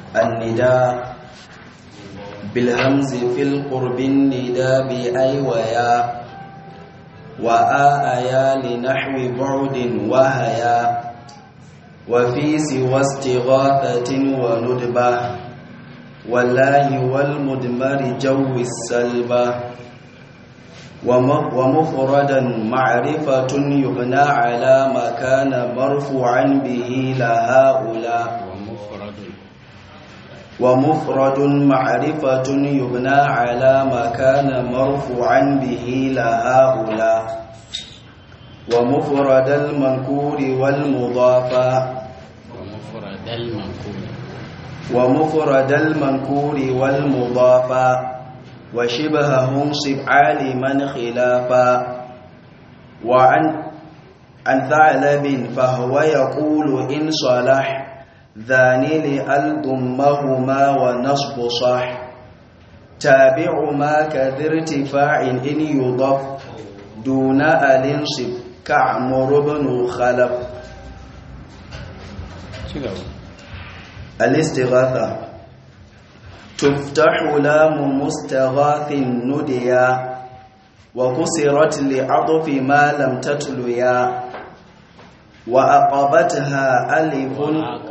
النداء بالهمز في القرب النداء بأي ويا وآيا لنحو بعد وهيا وفي سوى استغاثة وندبة والله والمدمر جو السلبة ومفردا معرفة يبنى على ما كان مرفوعا به لهؤلاء ومفرد معرفة يبنى على ما كان مرفوعا به لهؤلاء ومفرد المنكور والمضافى ومفرد المنكور ومفرد المنكور والمضافى وشبههم صب عالما خلافا وعن عن ثعلب فهو يقول إن صلح ذاني لأل ضمهما ونصب صح تابع ما كذا ارتفاع إن يضف دون الانصب كعمر بن خلف الاستغاثة تفتح لام مستغاث نديا وكسرت لعطف ما لم تتليا وأقبتها ألف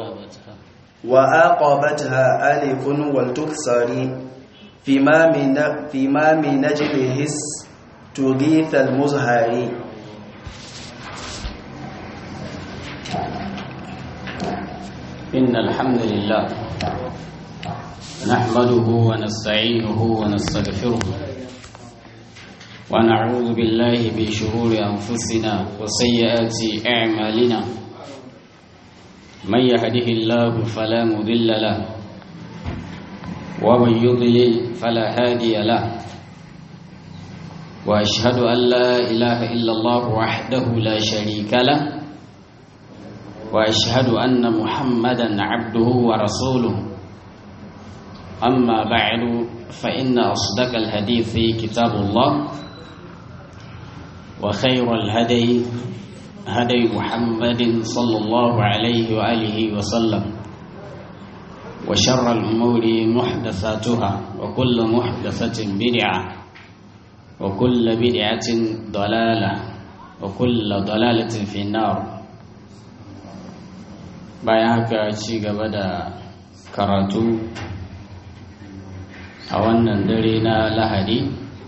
وأقبتها ألف والتكسر فيما من فيما من نجله تغيث المزهر إن الحمد لله نحمده ونستعينه ونستغفره ونعوذ بالله من شرور أنفسنا وسيئات أعمالنا من يهده الله فلا مضل له ومن يضلل فلا هادي له وأشهد أن لا إله إلا الله وحده لا شريك له واشهد ان محمدا عبده ورسوله اما بعد فان اصدق الحديث كتاب الله وخير الهدي هدي محمد صلى الله عليه واله وسلم وشر الامور محدثاتها وكل محدثه بدعه وكل بدعه ضلاله وكل ضلاله في النار bayan haka ci gaba da karatu a wannan dare na lahadi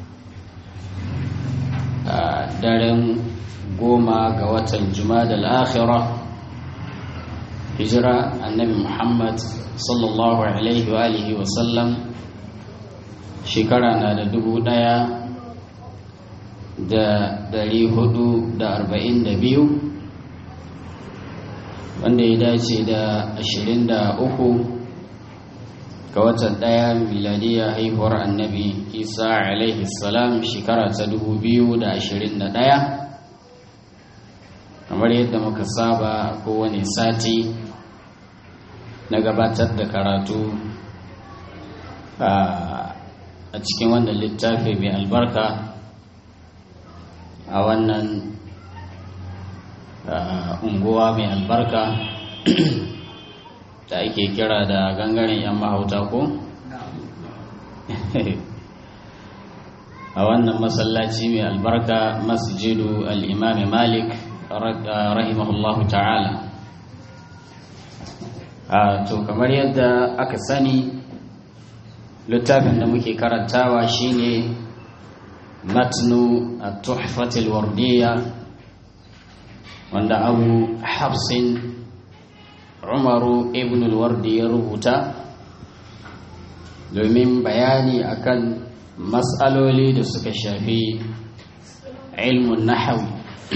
a daren goma ga watan da al'akhira hijira annabi muhammad sallallahu alaihi wa alihi wasallam shekara na da dubu daya da dari hudu da arba'in da biyu wanda ya dace da 23 ga watan ɗaya miladiya haihuwar annabi isa alaihi salam shekara ta 2021 kamar yadda muka saba kowane sati na gabatar da karatu a cikin wannan littafi mai albarka a wannan unguwa mai albarka da ake kira da gangaren 'yan mahauta ko? a wannan masallaci mai albarka masjidu al'imami malik rahimahullahu ta'ala to kamar yadda aka sani littafin da muke karantawa shine matnu a tuhfatil wardiya wanda abu hafsin umaru ibn al-wardi ya rubuta domin bayani akan matsaloli da suka shafi ilmun nahawi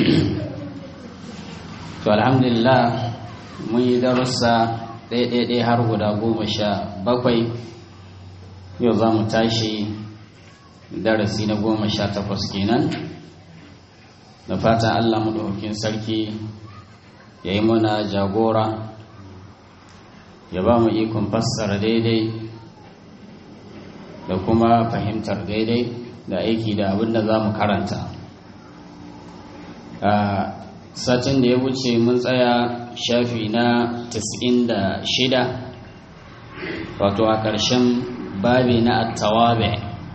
to alhamdulillah mun yi darussa ɗaiɗaiɗai har guda goma sha bakwai yau za mu tashi darasi na goma sha takwas kenan da fatan allah maɗaukakin sarki ya yi muna jagora ya ba mu ikon fassara daidai da kuma fahimtar daidai da aiki da abin da za mu karanta a satin da ya wuce mun tsaya shafi na 96 wato a ƙarshen babi na attawabe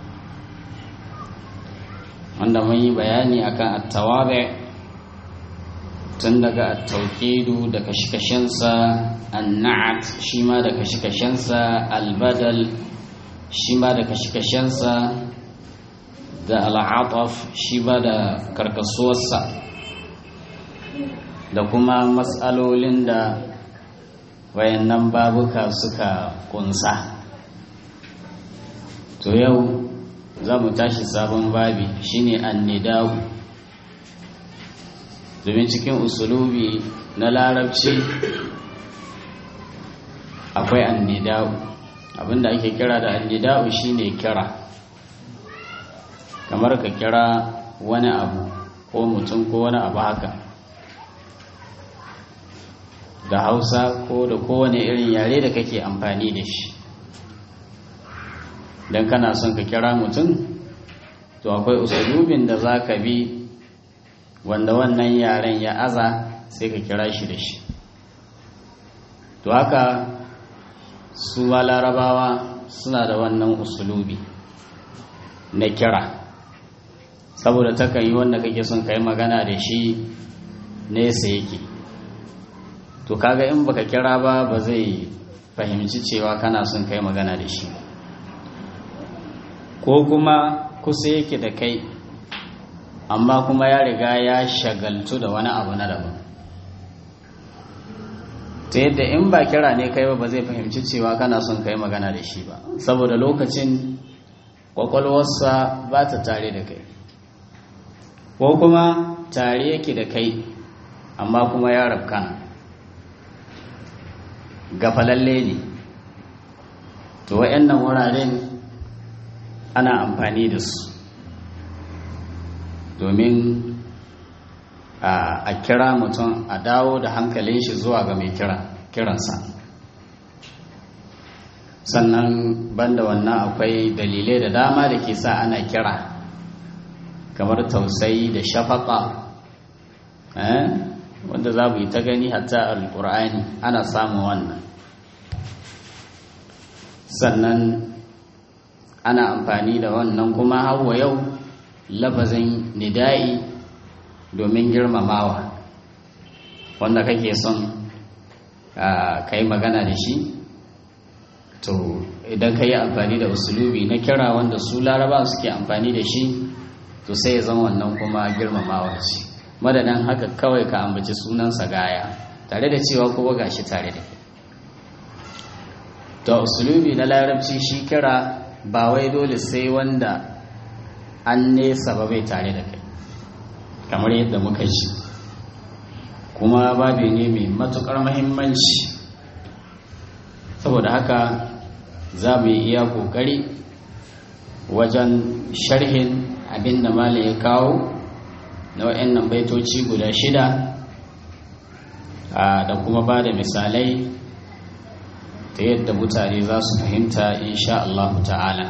wanda mun yi bayani akan attawabe tun daga attaukidu da kashe-kashensa anna'at shi ma da kashe-kashensa albadal shi ma da kashe-kashensa da al'ataf shi ba da karkasuwarsa da kuma matsalolin da wayannan babuka suka kunsa to yau za mu tashi sabon babi shine annidawu domin cikin usulubi na larabci akwai annidawu abinda ake kira da annidawu shine kira kamar ka kira wani abu ko mutum ko wani abu haka da hausa ko da kowane irin yare da kake amfani da shi don kana son ka kira mutum to akwai usulubin da za ka bi wanda wannan yaren ya aza sai ka kira shi da shi to haka su ma larabawa suna da wannan usulubi na kira saboda takan yi wanda kake son ka yi magana da shi nesa yake to kaga in baka kira ba ba zai fahimci cewa kana son kai magana da shi ko kuma kusa yake da kai amma kuma ya riga ya shagaltu da wani abu na daban ta yadda in ba kira ne kai ba ba zai fahimci cewa kana son kai magana da shi ba saboda lokacin kwakwalwarsa ba ta tare da kai ko kuma tare yake da kai amma kuma ya rabkana gafalalle ne to wa'annan wuraren ana amfani da su domin a kira mutum a dawo da hankalin shi zuwa ga mai kiransa sannan banda wannan akwai dalilai da dama da ke sa ana kira kamar tausayi da shafaka wanda za mu yi ta gani hatta alkur'ani ana samun wannan sannan ana amfani da wannan kuma hawa yau lafazin nida'i domin girmamawa wanda kake son ka yi magana da shi to idan ka yi amfani da usulubi na kira wanda su laraba suke amfani da shi to sai ya zama wannan kuma girmamawa ce madadin haka kawai ka ambaci sunansa gaya tare da cewa kuma gashi tare da to usulubi na larabci shi kira ba wai dole sai wanda an nesa ba bai tare da kai kamar yadda muka ji kuma babi ne mai matukar mahimmanci saboda haka za mu yi iya kokari wajen sharhin abin da mala ya kawo na wa'annan baitoci guda shida da kuma ba da misalai ta yadda mutane za su fahimta insha Allah ta'ala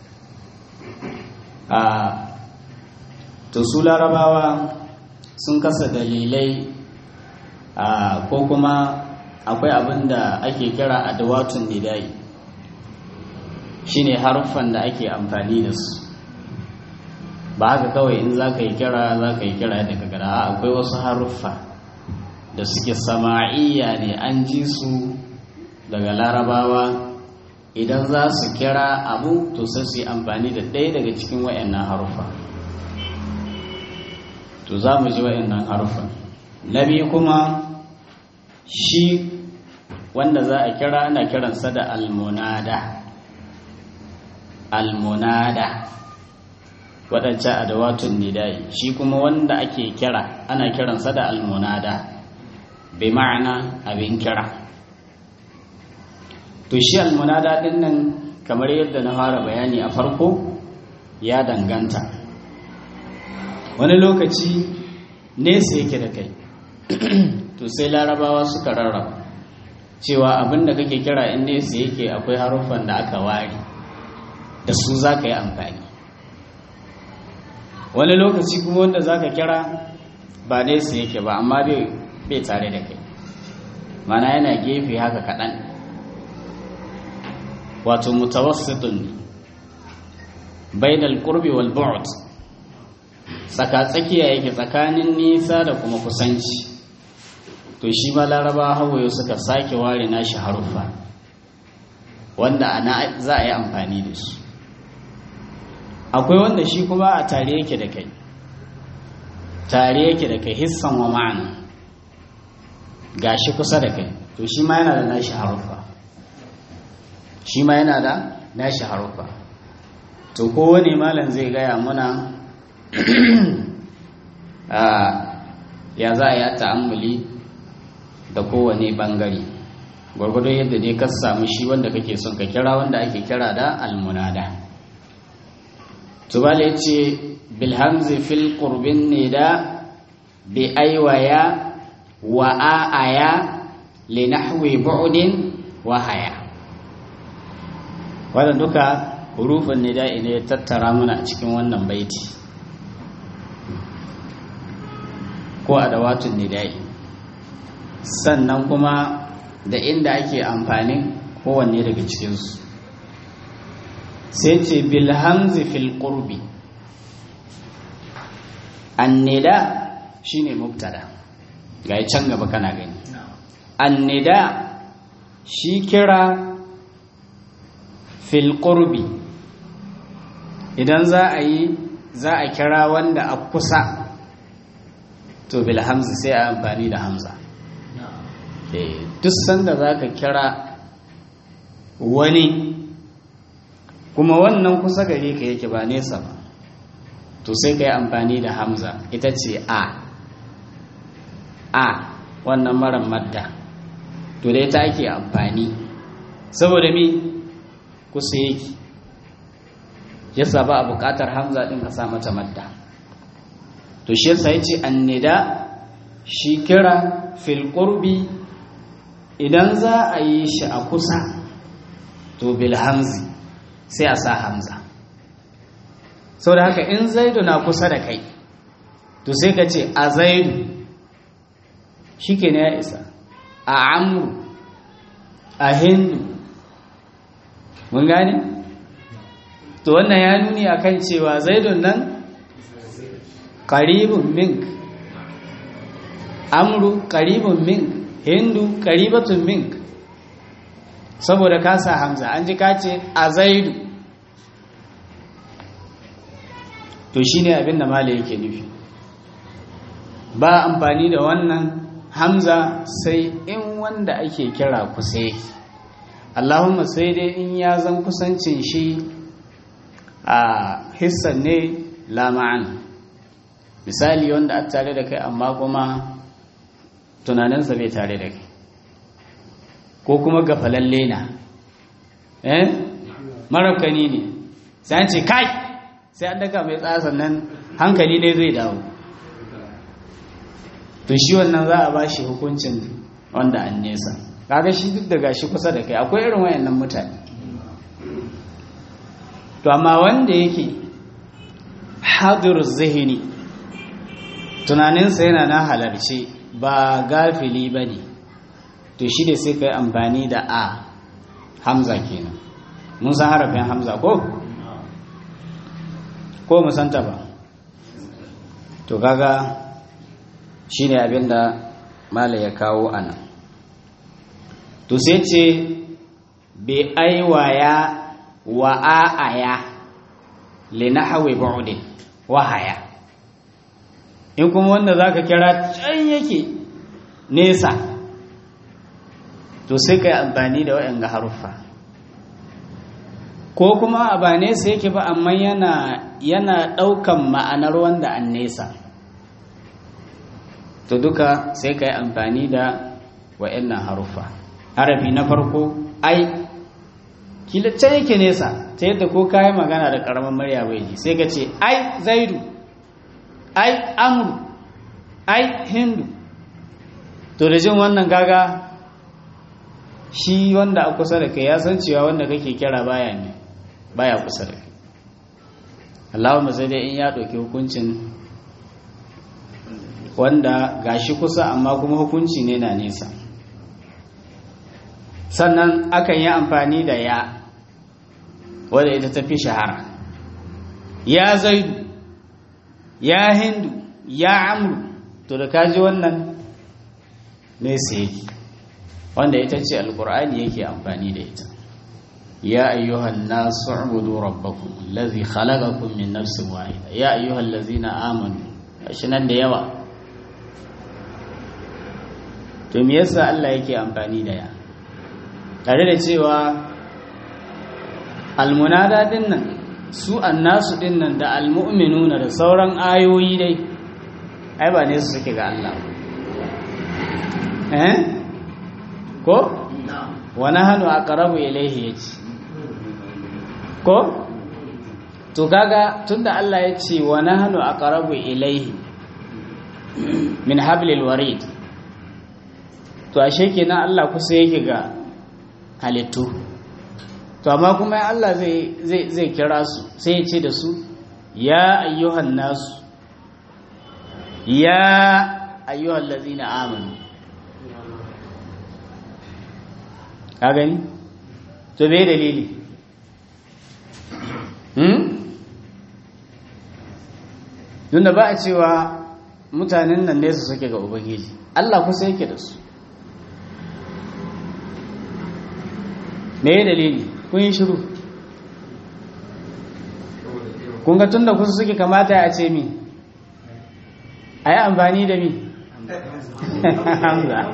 to su larabawa sun kasa dalilai ko kuma akwai abin da ake kira adawatun nidai shine haruffan da ake amfani da su ba haka kawai in za ka yi kira za ka yi kira yadda ka gada akwai wasu haruffa da suke sama'iyya ne an ji su daga larabawa idan za su kira abu to sai su yi amfani da ɗaya daga cikin wa'annan haruffa to za mu ji wa'annan haruffa na biyu kuma shi wanda za a kira ana kiransa da almunada almunada waɗancan adawatun nidai shi kuma wanda ake kira ana kiransa da almunada bai ma'ana abin kira to shi almunada ɗin nan kamar yadda na fara bayani a farko ya danganta wani lokaci nesa yake da kai to sai larabawa suka rarraba cewa abin da kake kira in nesa yake akwai haruffan da aka ware da su za ka yi amfani wani lokaci kuma wanda za ka kira ba nesa yake ba amma bai tare da kai mana yana gefe haka kaɗan wato mutawassitun bainal qurbi wal bu'd tsaka tsakiya yake tsakanin nisa da kuma kusanci to shi ma laraba hawaye suka sake ware nashi haruffa wanda ana za a yi amfani da su akwai wanda shi kuma a tare yake da kai tare yake da kai hissan wa ma'ana gashi kusa da kai to shi ma yana da nashi haruffa shi ma yana da nashi haruffa to kowane malam zai gaya muna ya za a yi ta'ammuli da kowane bangare gwargwado yadda ne ka samu shi wanda kake son ka kira wanda ake kira da almunada tubala ya ce bilhamzi fil qurbin ne da bi aiwaya wa a'aya li nahwi bu'din wa haya wannan duka hurufin nida'i ne tattara muna a cikin wannan baiti ko adawatun nida'i sannan kuma da inda ake amfanin kowanne daga cikinsu sai ce bilhamzi fil qurbi annida shine mubtada ga can gaba kana gani annida shi kira fil qurbi idan za a yi za a kira wanda a kusa to bil hamzi sai a amfani da hamza duk sanda za ka kira wani kuma wannan kusa gare ka yake ba nesa ba to sai ka yi amfani da hamza ita ce a a wannan marar madda to dai ta ake amfani saboda mi kusa yake yasa ba a bukatar hamza din ka sa mata madda to shi yasa yace annida shi kira fil qurbi idan za a yi shi a kusa to bil hamzi sai a sa hamza sau da haka in zaidu na kusa da kai to sai ka ce a zaidu shi ke ya isa a amru a hindu mun gane? to wannan ya nuni a kan cewa zaidun nan karibun mink amru karibun mink hindu karibatun mink saboda kasa hamza an ji kace a zaidu to shine abin da mala yake nufi ba amfani da wannan hamza sai in wanda ake kira kusa yake allahumma sai dai in ya zan kusancin shi a hissan ne lama'an misali wanda a tare da kai amma kuma tunaninsa bai tare da kai ko kuma gafalalle na eh marafkani ne sai an ce kai sai an daga mai tsaya sannan hankali ne zai dawo to shi wannan za a ba shi hukuncin wanda an nesa kaga shi duk da gashi kusa da kai akwai irin wayannan mutane to amma wanda yake hadir zihini tunaninsa yana na halarci ba gafili ba ne to shi da sai ka yi amfani da a hamza kenan mun san harafin hamza ko? ko musanta ba to kaga shi ne abinda mala ya kawo a nan to sai ce bai aiwaya wa a'aya linahawi ba'udin wahaya in kuma wanda za ka kira can yake nesa to sai ka yi amfani da waɗanda haruffa ko kuma a ba nesa yake ba amma yana yana ɗaukan ma'anar wanda an nesa to duka sai ka yi amfani da waɗannan haruffa harafi na farko ai kila can yake nesa ta yadda ko ka yi magana da ƙaramin murya bai ji sai ka ce ai zaidu ai amru ai hindu to da jin wannan gaga shi wanda a kusa da kai ya san cewa wanda kake kira baya ne baya kusa da kai Allahumma sai dai in ya ɗauki hukuncin wanda gashi kusa amma kuma hukunci ne na nesa sannan akan yi amfani da ya wadda ita ta fi shahara ya zaidu ya hindu ya amru to da kaji wannan nesa yake wanda ita ce alkur'ani yake amfani da ita ya ayyuhan nasu ubudu rabbakum allazi khalaqakum min nafsin wahida ya ayyuhal ladzina amanu shi nan da yawa to me yasa Allah yake amfani da ya tare da cewa almunada din nan su annasu din nan da almu'minuna da sauran ayoyi dai ai ba ne su suke ga Allah eh ko wa nahnu aqrabu ilayhi yace ko to kaga tunda Allah ya ce wa nahnu aqrabu ilayhi min hablil warid to ashe kenan Allah kusa yake ga halittu to amma kuma Allah zai zai zai kira su sai ya ce da su ya ayyuhan nasu ya ayyuhal ladzina amanu ka gani to me dalili hmm tunda ba a cewa mutanen nan ne su suke ga ubangiji Allah kusa yake da su me dalili kun yi shiru kun ga tunda kusa suke kamata a ce mi a yi amfani da mi hamza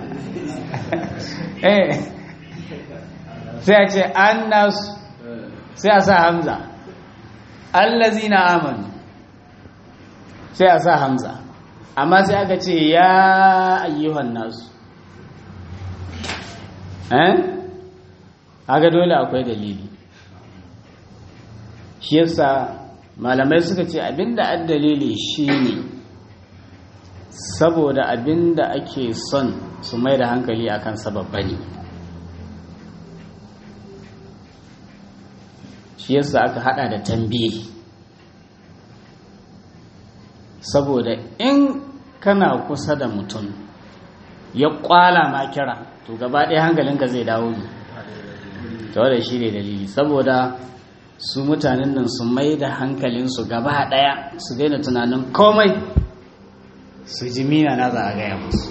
eh sai a ce an nasu sai a sa hamza allazi na amanu sai a sa hamza amma sai aka ce ya ayyuhan nasu eh haka dole akwai dalili shi yasa malamai suka ce abinda an dalili shine saboda abinda ake son su mai da hankali akan sababba ne shi yasa aka hada da tambihi saboda in kana kusa da mutum ya kwala ma kira to gaba ɗaya hankalinka zai dawo ne ta wadda shi ne dalili saboda su mutanen nan su mai da hankalinsu gaba ɗaya su daina tunanin komai su ji mina na za a gaya musu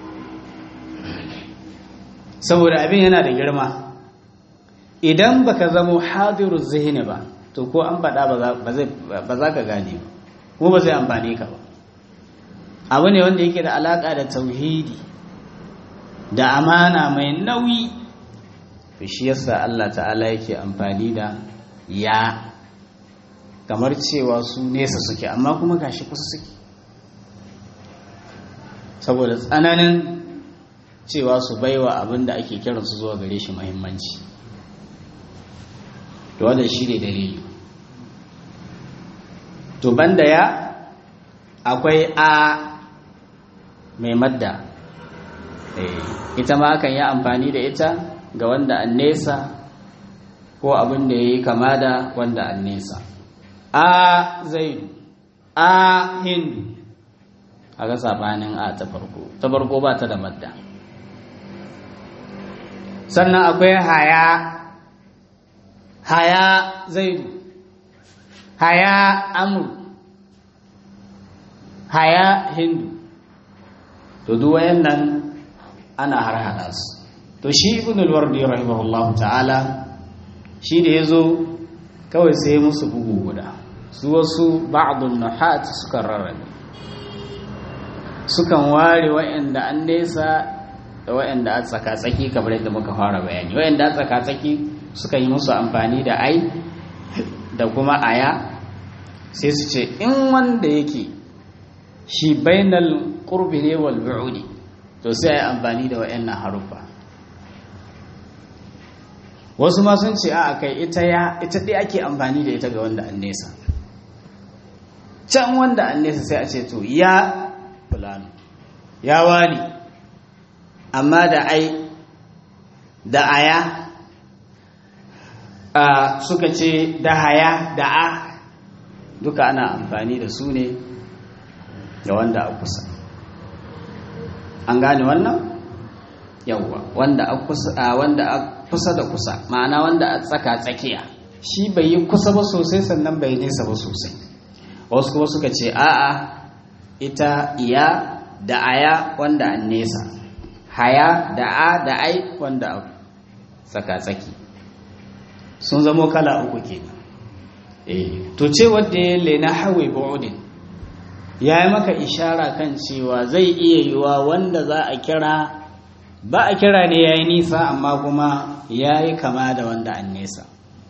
saboda abin yana da girma idan baka zamo hadiru zihini ba to ko an faɗa ba za ka gane ba ko ba zai amfani ka ba abu ne wanda yake da alaƙa da tauhidi da amana mai nauyi to shi yasa Allah ta'ala yake amfani da ya kamar cewa su nesa suke amma kuma gashi kusa suke saboda tsananin cewa su baiwa abin da ake kiransu zuwa gare shi muhimmanci to wannan shi ne dalili to banda ya akwai a mai madda ita ma akan yi amfani da ita ga wanda an nesa ko abin da ya yi kama da wanda an nesa a zaidu a hindu a ga sabanin a ta farko ta farko ba ta da madda sannan akwai haya haya zaidu haya amur haya hindu to duk wayannan ana har hada su to shi ibn al-wardi rahimahullahu ta'ala shi da yazo kawai sai musu bugu guda su wasu ba'dun nuhat suka rarrabe sukan ware wa'anda an nesa da wa'anda a tsaka-tsaki kamar yadda muka fara bayani wa'anda a tsaka-tsaki suka yi musu amfani da ai da kuma aya sai su ce in wanda yake shi bainal qurbi ne wal bu'udi to sai ai amfani da wa'annan harufa wasu ma sun ce a kai ita ya ita dai ake amfani da ita ga wanda an nesa can wanda an nesa sai a ce to ya fulano ya wani amma da ai da aya a suka ce da haya da a duka ana amfani da su ne ga wanda a kusa an gane wannan yawwa wanda a kusa wanda a kusa da kusa ma'ana wanda a tsaka tsakiya shi bai yi kusa ba sosai sannan bai nesa ba sosai wasu kuma suka ce a'a ita iya da aya wanda an nesa haya da a da ai wanda a tsaka-tsaki sun zamo kala uku ke eh to ce wadda ya lena hawe ba'udin ya yi maka ishara kan cewa zai iya yiwa wanda za a kira ba a kira ne ya yi nisa amma kuma ya yi kama da wanda an nesa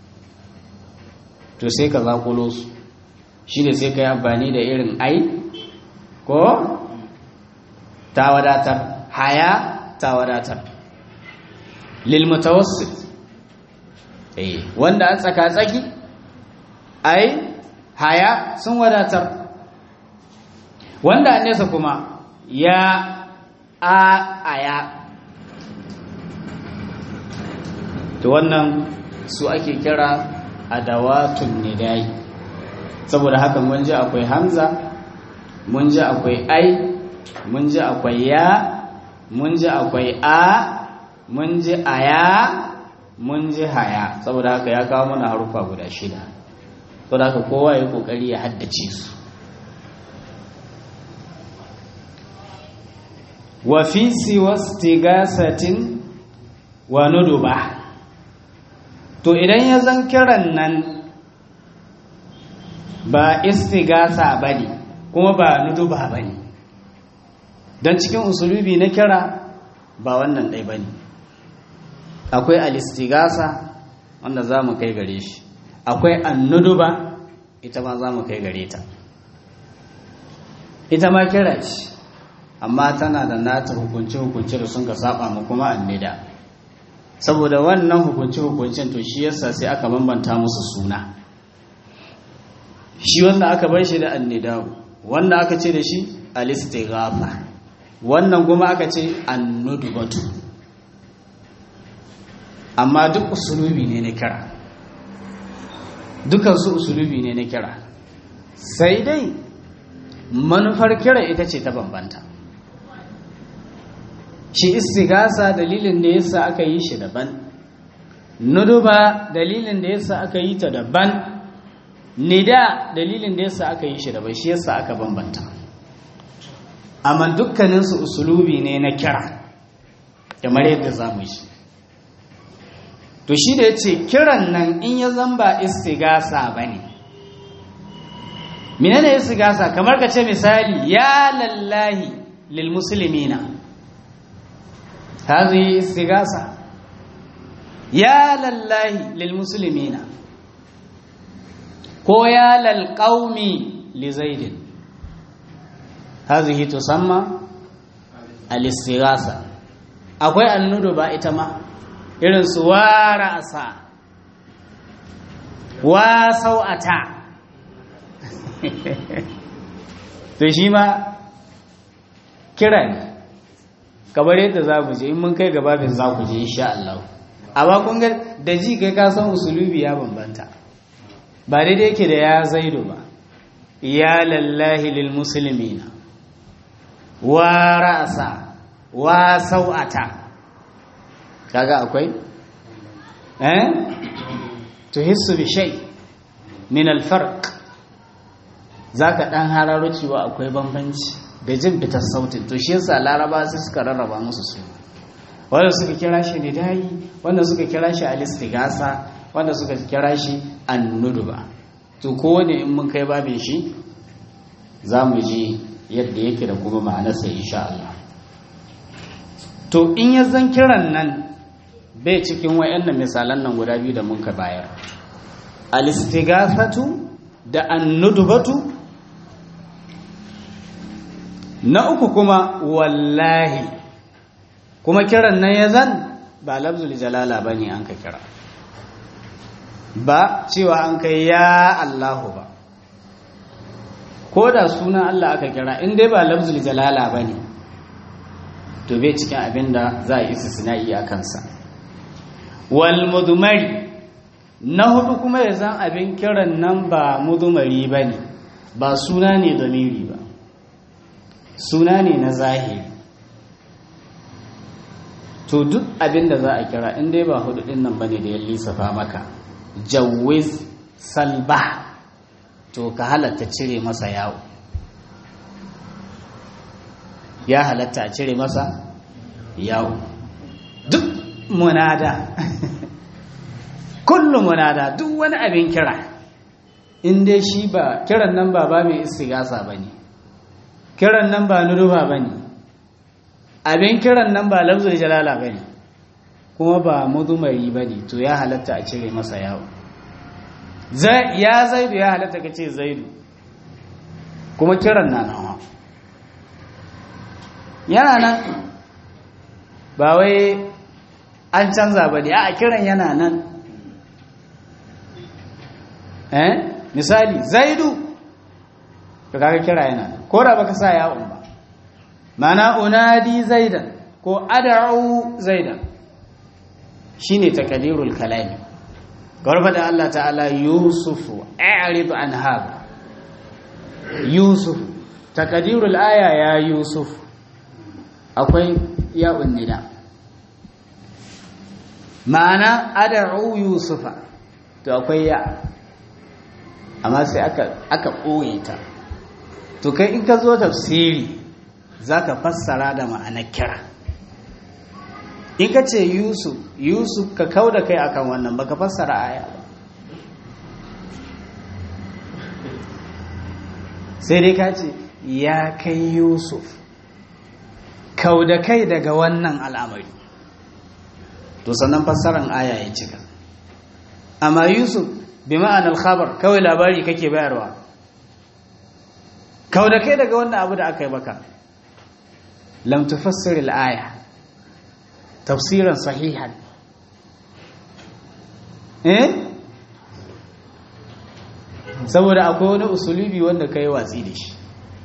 to sai ka zakulo su shi da sai ka yi amfani da irin ai ko ta wadatar haya ta wadatar lilmutawassit eh wanda an tsaka tsaki ai haya sun wadatar wanda an nesa kuma ya a aya to wannan su ake kira adawatun nidai saboda haka mun ji akwai hamza mun ji akwai ai mun ji akwai ya mun ji akwai a mun ji aya mun ji haya saboda haka ya kawo mana harufa guda shida saboda haka kowa ya kokari ya haddace su wa fi siwastigasatin wa nuduba to idan ya zan kiran nan ba istigasa bane kuma ba nuduba bane don cikin usulubi na kira ba wannan ɗai bane akwai alistigasa wanda za mu kai gare shi akwai annuduba ita ma za mu kai gare ta ita ma kira ce amma tana da nata hukunce-hukunce da sun ka saba mu kuma annida saboda wannan hukunce-hukuncen to shi yasa sai aka bambanta musu suna shi wanda aka bar shi da annidawu wanda aka ce da shi alistighafa wannan kuma aka ce annudubatu amma duk usulubi ne na kira dukansu usulubi ne na kira sai dai manufar kira ita ce ta bambanta shi istigasa dalilin da yasa aka yi shi daban nuduba dalilin da yasa aka yi ta daban nida dalilin da yasa aka yi shi daban shi yasa aka bambanta amma dukkaninsu usulubi ne na kira kamar yadda za mu yi to shi da ya ce kiran nan in ya zamba istigasa ba ne menene istigasa kamar ka ce misali ya lallahi lil muslimina هذه استغاثة يا لله للمسلمين كو يا للقوم لزيد هذه تسمى الاستغاثة akwai annudu ba ita ma irin su wara asa wa sau'ata to shi ma kira ne kamar yadda za ku je in mun kai gababin za ku je insha Allah amma kun ga da ji kai ka san usulubi ya bambanta ba daidai yake da ya zaido ba ya lallahi lil muslimina wa ra'sa wa sau'ata kaga akwai eh tuhissu bi shay min al farq zaka dan hararo cewa akwai bambanci da jin fitar sautin to shi yasa laraba sai suka rarraba musu su wanda suka kira shi nidayi wanda suka kira shi alistigasa wanda suka kira shi annuduba to kowane in mun kai babin shi za mu ji yadda yake da kuma ma'anarsa insha Allah to in ya zan kiran nan bai cikin wayannan misalan nan guda biyu da mun ka bayar alistigasatu da annudubatu na uku kuma wallahi kuma kiran nan ya zan ba labzul jalala ba ne an ka kira ba cewa an kai ya Allahu ba ko da sunan Allah aka kira in dai ba labzul jalala ba ne to bai cikin abin da za a yi sina'i a kansa wal mudumari na hudu kuma ya zan abin kiran nan ba mudumari ba ne ba suna ne domiri ba suna ne na zahiri to duk abin da za a kira in dai ba hudu din nan bane da ya lissafa maka jawiz salba to ka halatta cire masa yawo ya halatta a cire masa yawo duk munada kullum munada duk wani abin kira in dai shi ba kiran nan ba ba mai istigasa ba ne kiran nan ba nuruba ba ne abin kiran nan ba lafzul jalala ba ne kuma ba mudumari ba ne to ya halatta a cire masa yawo ya zaidu ya halatta ka ce zaidu kuma kiran na nan yana nan ba wai an canza ba ne a kiran yana nan eh misali zaidu ka kaga kira yana ko da baka sa yawon ba mana unadi zaidan ko ad'u zaidan shine takadirul kalami garba da Allah ta'ala yusufu a'rid an hada yusuf takadirul aya ya yusuf akwai ya'un nida ma'ana ad'u yusufa to akwai ya amma sai aka aka ɓoye ta to kai in ka zo tafsiri za ka fassara da ma'anar kira in ka ce yusuf yusuf ka kau da kai akan wannan baka fassara aya ba sai dai ka ce ya kai yusuf kau da kai daga wannan al'amari to sannan fassaran aya ya cika amma yusuf bi ma'anar khabar kawai labari kake bayarwa kau da kai daga wannan abu da aka yi baka lam tufassir al-aya tafsiran sahihan eh saboda akwai wani usulubi wanda kai watsi da shi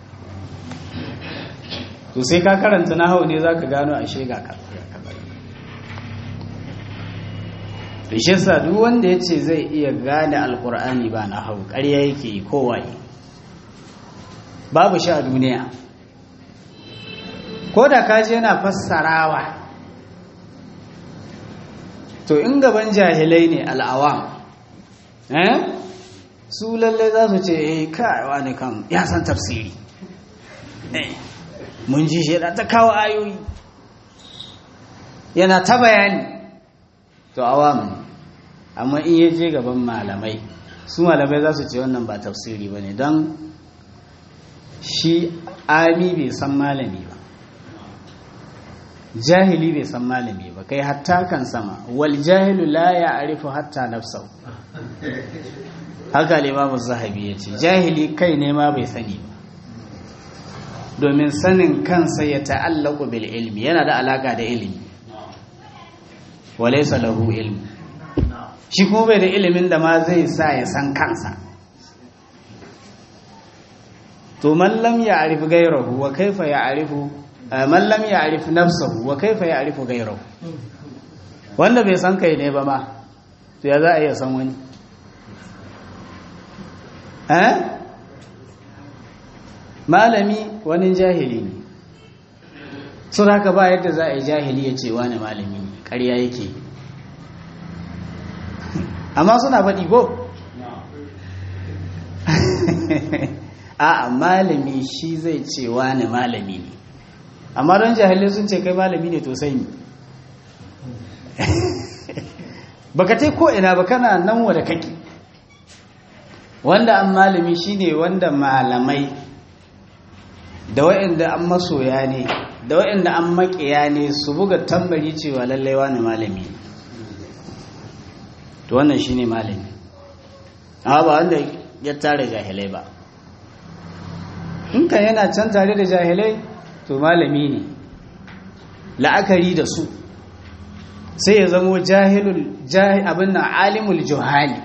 to sai ka karanta nahau ne zaka gano ashe ga ka da shi sa duk wanda ya ce zai iya gane alkur'ani ba na hau ƙarya yake yi kowaye babu shi a duniya ko da kaji yana fassarawa to in gaban jahilai ne al'awam eh su lalle za su ce eh kaiwa ne kan ya san tafsiri mun ji shi ta kawo ayoyi yana ta bayani to awam amma in ya je gaban malamai su malamai za su ce wannan ba tafsiri ba ne don shi ami bai san malami ba jahili bai san malami ba kai hatta kan sama wal jahilu la ya arifu hatta nafsau haka limamu zahabi ya ce jahili kai ne ma bai sani ba domin sanin kansa ya ta'allaku bil ilmi yana da alaka da ilimi walaisa lahu ilmi shi kuma bai da ilimin da ma zai sa ya san kansa to man lam ya'rif ghayrahu wa kaifa ya'rifu man lam ya'rif nafsahu wa kaifa ya'rifu ghayrahu wanda bai san kai ne ba ma to ya za a iya san wani eh malami wani jahili ne sun haka ba yadda za a yi jahili ya ce wani malami ne ƙarya yake amma suna faɗi ko a malami shi zai ce wani malami ne amma don jahilai sun ce kai malami ne to sai ni baka tai ko ina ba kana nan wada kake wanda an malami shine wanda malamai da waɗanda an masoya ne da waɗanda an maƙiya ne su buga tambari cewa lallai wani malami to wannan shine malami amma ba wanda ya tare jahilai ba in kan yana can tare da jahilai to malami ne la'akari da su sai ya zamo jahilul abin nan alimul juhali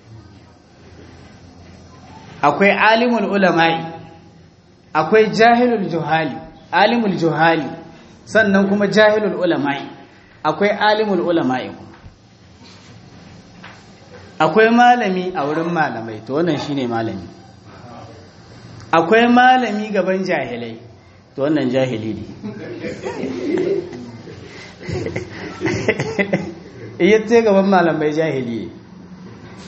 akwai alimul ulama'i akwai jahilul juhali alimul juhali sannan kuma jahilul ulama'i akwai alimul ulama'i akwai malami a wurin malamai to wannan shine malami akwai malami gaban jahilai to wannan jahili ne iya ce gaban malamai jahili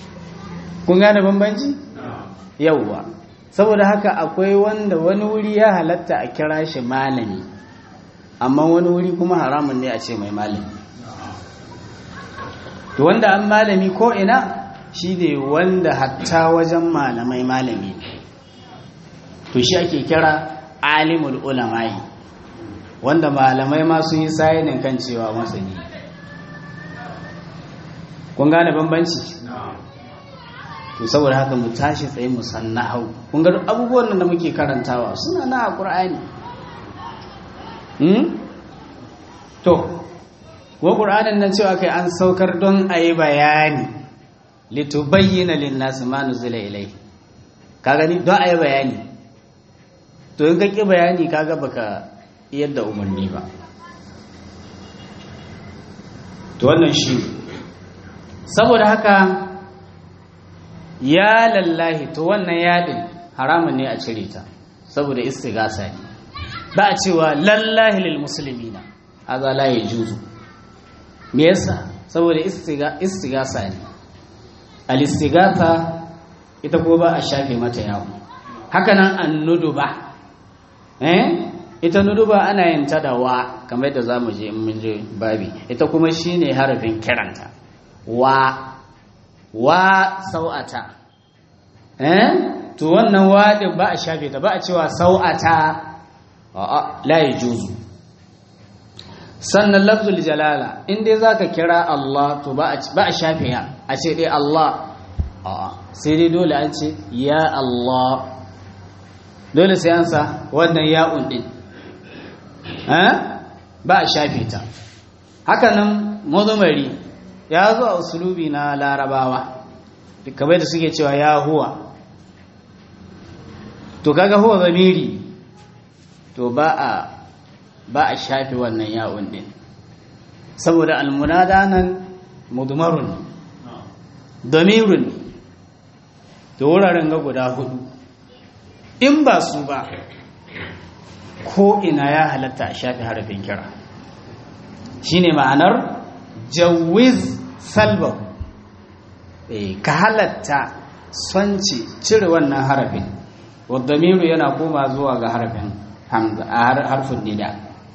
kun gane bambanci yauwa saboda haka akwai wanda wani wuri ya halatta a kira shi malami amma wani wuri kuma haramun ne a ce mai malami to wanda an malami ko ina shi ne wanda hatta wajen malamai malami to shi ake kira alimul ulamai wanda malamai ma sun yi sayinin kan cewa masani kun gane bambanci to saboda haka mu tashi tsaye mu san nahau kun ga abubuwan da muke karantawa suna na a qur'ani hmm to ko qur'anin nan cewa kai an saukar don ayi bayani litubayyana lin-nas ma nuzila ilai ka gani don ayi bayani to in ka ki bayani kaga baka yadda umarni ba to wannan shi saboda haka ya lallahi to wannan yadin haramun ne a cire ta saboda istigasa ne ba a cewa lallahi lil muslimina haza la yajuzu me yasa saboda istigasa ne al istigasa ita ko ba a shafe mata yawo haka nan an nuduba eh ita nuduba ana yin ta da wa kamar yadda zamu je in mun je babi ita kuma shine harafin kiranta wa wa sau'ata eh to wannan wadin ba a shafe ta ba a cewa sau'ata a'a la yajuzu sannan lafzul jalala in dai zaka kira Allah to ba a ba a shafe ya a ce dai Allah a'a sai dai dole an ce ya Allah dole sai an sa wannan ya'un din eh ba a shafe ta haka nan mudumari ya zo a usulubi na larabawa kamar da suke cewa ya huwa to kaga huwa zamiri to ba a ba a shafi wannan yawon din saboda almunada nan mudmarun damirun to wuraren ga guda hudu in ba su ba ko ina ya halatta a shafi harafin kira shine ma'anar jawiz salbahu ka halatta sonci cire wannan harafin wadamiru yana koma zuwa ga harafin hamza a harfin nida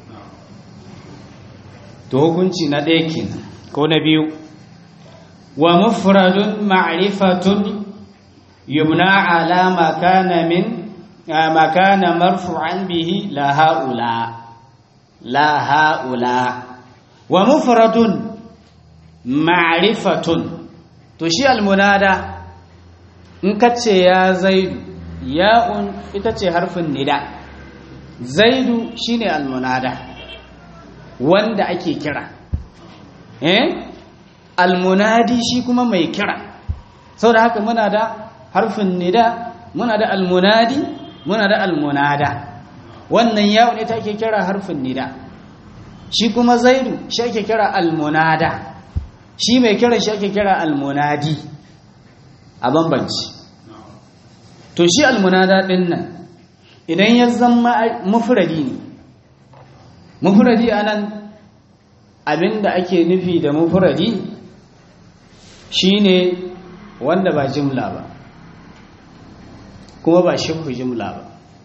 to hukunci na ɗaya kenan ko na biyu wa mufradun ma'rifatun yumna ala makana min makana marfu'an bihi la haula la haula wa mufradun ma'rifatun to shi almunada in kace ya zaidu ya'un ita ce harfin nida zaidu shine almunada wanda ake kira eh almunadi shi kuma mai kira saboda haka muna da harfin nida muna da almunadi muna da almunada wannan ya'un ita ake kira harfin nida shi kuma zaidu shi ake kira almunada shi mai kira shi ake kira almunadi a bambanci to shi almunada din nan idan ya zama mufradi ne mufradi anan abinda ake nufi da mufradi shine wanda ba jimla ba kuma ba shibhu jimla ba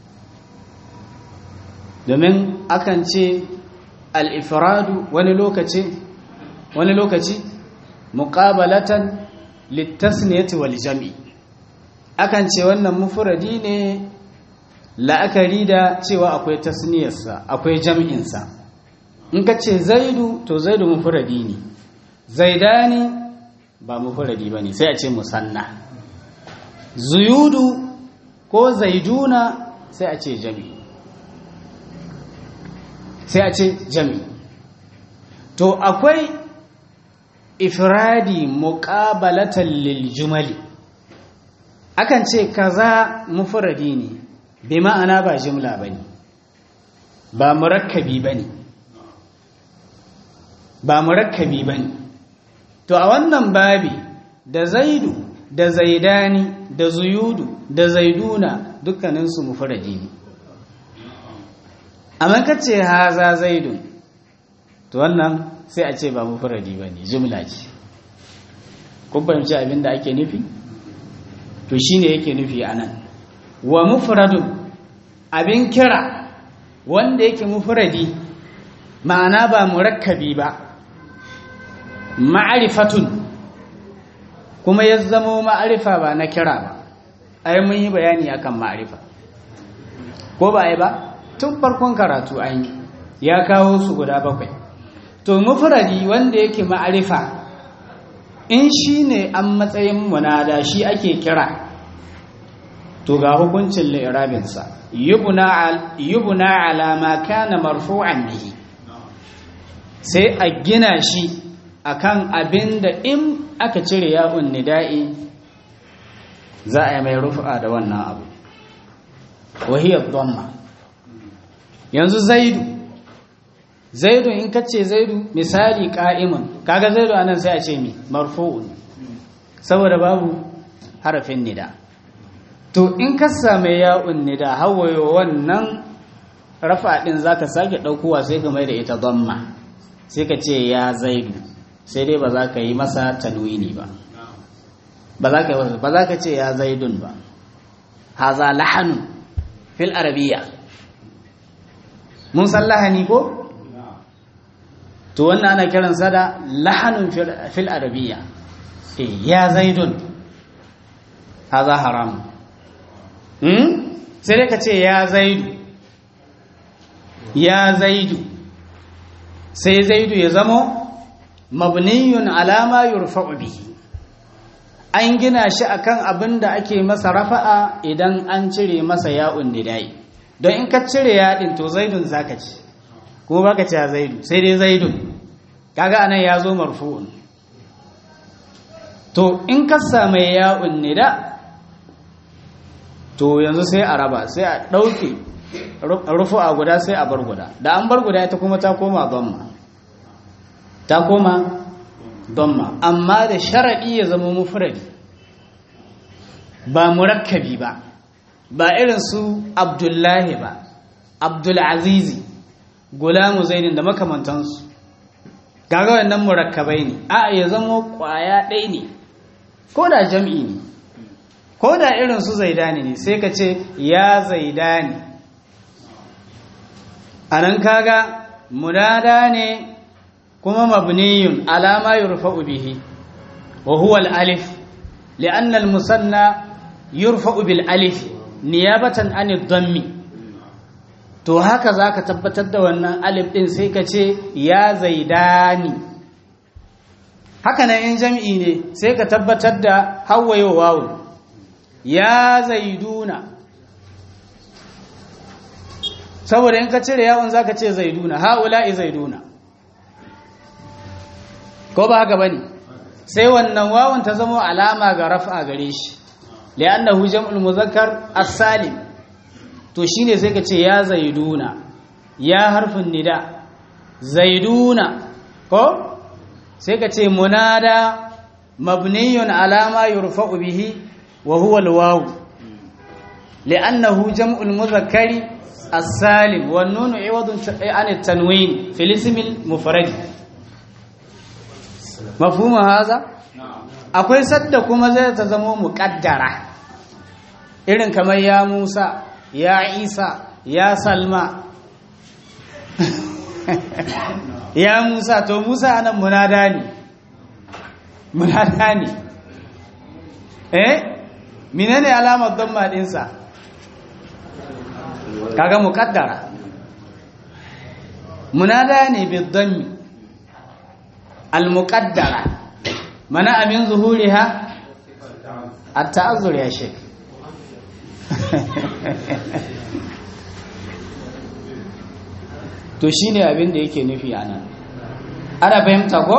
domin akan ce al-ifradu wani lokaci wani lokaci muqabalatan litasniyati wal jam'i akan ce wannan mufradi ne la'akari da cewa akwai tasniyarsa akwai jam'insa in ka ce zaidu to zaidu mufradi ne zaidani ba mufradi bane sai a ce musanna zuyudu ko zaiduna sai a ce jami sai a ce jami to akwai ifradi muqabalatan lil jumali akan ce kaza mufradi ne bi ma'ana ba jumla bane ba murakkabi bane ba murakkabi bane to a wannan babi da zaidu da zaidani da zuyudu da zaiduna dukkaninsu mufradi ne amma kace haza zaidun to wannan sai a ce ba mufradi bane jumla ce kun fahimci abin da ake nufi to shine yake nufi anan wa mufradun abin kira wanda yake mufradi ma'ana ba murakkabi ba ma'arifatun kuma ya zamo ma'arifa ba na kira ba ai mun yi bayani akan ma'arifa ko ba ai ba tun farkon karatu an yi ya kawo su guda bakwai to mufradi wanda yake ma'arifa in shi ne an matsayin munada shi ake kira to ga hukuncin li'irabinsa yubuna ala ma kana marfu'an bihi sai a gina shi akan abin da in aka cire ya'un nida'i za a yi mai rufa da wannan abu wahiyar dhamma yanzu zaidu zaidu in ka ce zaidu misali ka'imun kaga zaidu anan sai a ce mi marfu'un saboda babu harafin nida to in ka same ya'un nida hawaye wannan rafa din zaka sake daukowa sai ka mai da ita dhamma sai ka ce ya zaidu sai dai ba za ka yi masa tanwini ba ba za ka yi ba za ka ce ya zaidun ba haza lahanun fil arabiya mun san lahani ko to wannan ana kiransa da lahanun fil arabiya eh ya zaidun haza haram hmm sai dai ka ce ya zaidu ya zaidu sai zaidu ya zamo mabniyun alama yurfa'u bihi an gina shi akan abin da ake masa rafa'a idan an cire masa ya'un nidai don in ka cire yaɗin to zaidun zaka ci kuma baka ce zaidu sai dai zaidun kaga anan ya zo marfu'un to in ka samu ya'un nida to yanzu sai a raba sai a ɗauke rufu a guda sai a bar guda da an bar guda ita kuma ta koma dhamma ta koma dhamma amma da sharaɗi ya zama mufradi ba murakkabi ba ba irin su abdullahi ba abdulazizi gulamu zaidin da makamantansu kaga wannan murakkabai ne a ya zama kwaya ɗaya ne ko da jam'i ne ko da irin su zaidani ne sai ka ce ya zaidani a nan kaga munada ne kuma mabniyun alama yurfa'u bihi wa huwa al-alif li'anna al-musanna yurfa'u bil alif niyabatan an ad-dammi to haka zaka tabbatar da wannan alif din sai ka ce ya zaidani haka nan in jam'i ne sai ka tabbatar da hawayo wawu ya zaiduna saboda in ka cire yawon zaka ce zaiduna haula'i zaiduna ko ba haka bane sai wannan wawun ta zama alama ga raf'a gare shi li'annahu jam'ul muzakkar as-salim to shine sai ka ce ya zaiduna ya harfin nida zaiduna ko sai ka ce munada mabniyun alama yurfa'u bihi wa huwa al-waw li'annahu jam'ul muzakkari as-salim wan nunu iwadun an at-tanwin fil ism al-mufrad mafhumu haza akwai sadda kuma zai ta zama muqaddara irin kamar ya Musa ya Isa ya Salma ya Musa to Musa anan munada ne munada ne eh menene alamar dhamma dinsa kaga muqaddara munada ne bidhammi almuqaddara mana amin zuhuriha at-ta'azzur ya shek to shine abin da yake nufi anan ana fahimta ko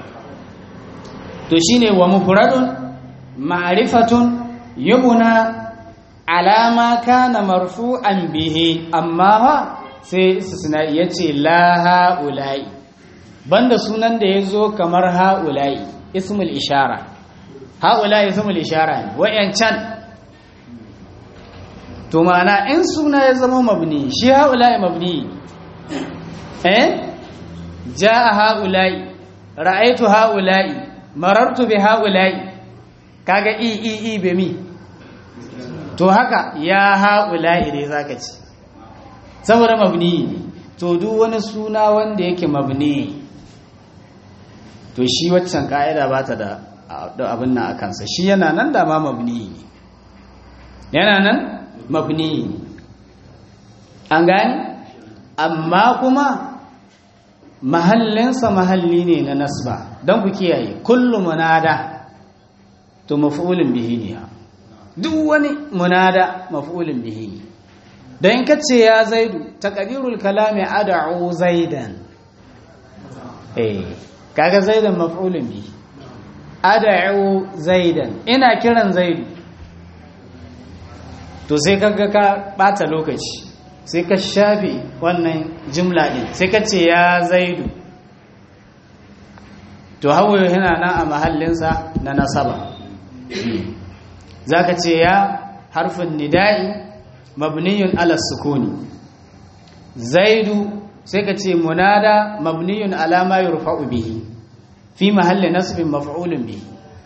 to shine wa mufradun ma'rifatun yubna alama kana marfu'an bihi amma ha sai istisna yace la haula'i banda sunan da yazo kamar haula'i ismul ishara haula'i ismul ishara ne wayancan to ma'ana in suna ya zama mabni shi haula'i mabni eh jaa haula'i ra'aytu haula'i marartu bi haula'i kaga i i i be mi to haka ya haula'i dai zaka ce saboda mabni ne to duk wani suna wanda yake mabni to shi waccan ka'ida ba ta da abin nan a kansa shi yana nan da ma mabni ne yana nan mabni ne an gani amma kuma mahallinsa mahalli ne na nasba don ku kiyaye kullu munada to maf'ulun bihi ne duk wani munada maf'ulun bihi ne don in kace ya zaidu taqdirul kalami ad'u zaidan eh kaga zaidan maf'ulun bihi ad'u zaidan ina kiran zaidu to sai kaga ka bata lokaci sai ka shafe wannan jimla din sai ka ce ya zaidu to hawaye yana nan a mahallinsa na nasaba za ka ce ya harfin nida'i mabniyun ala sukuni zaidu sai ka ce munada mabniyun alama yurfa'u bihi fi mahalli nasbin maf'ulun bihi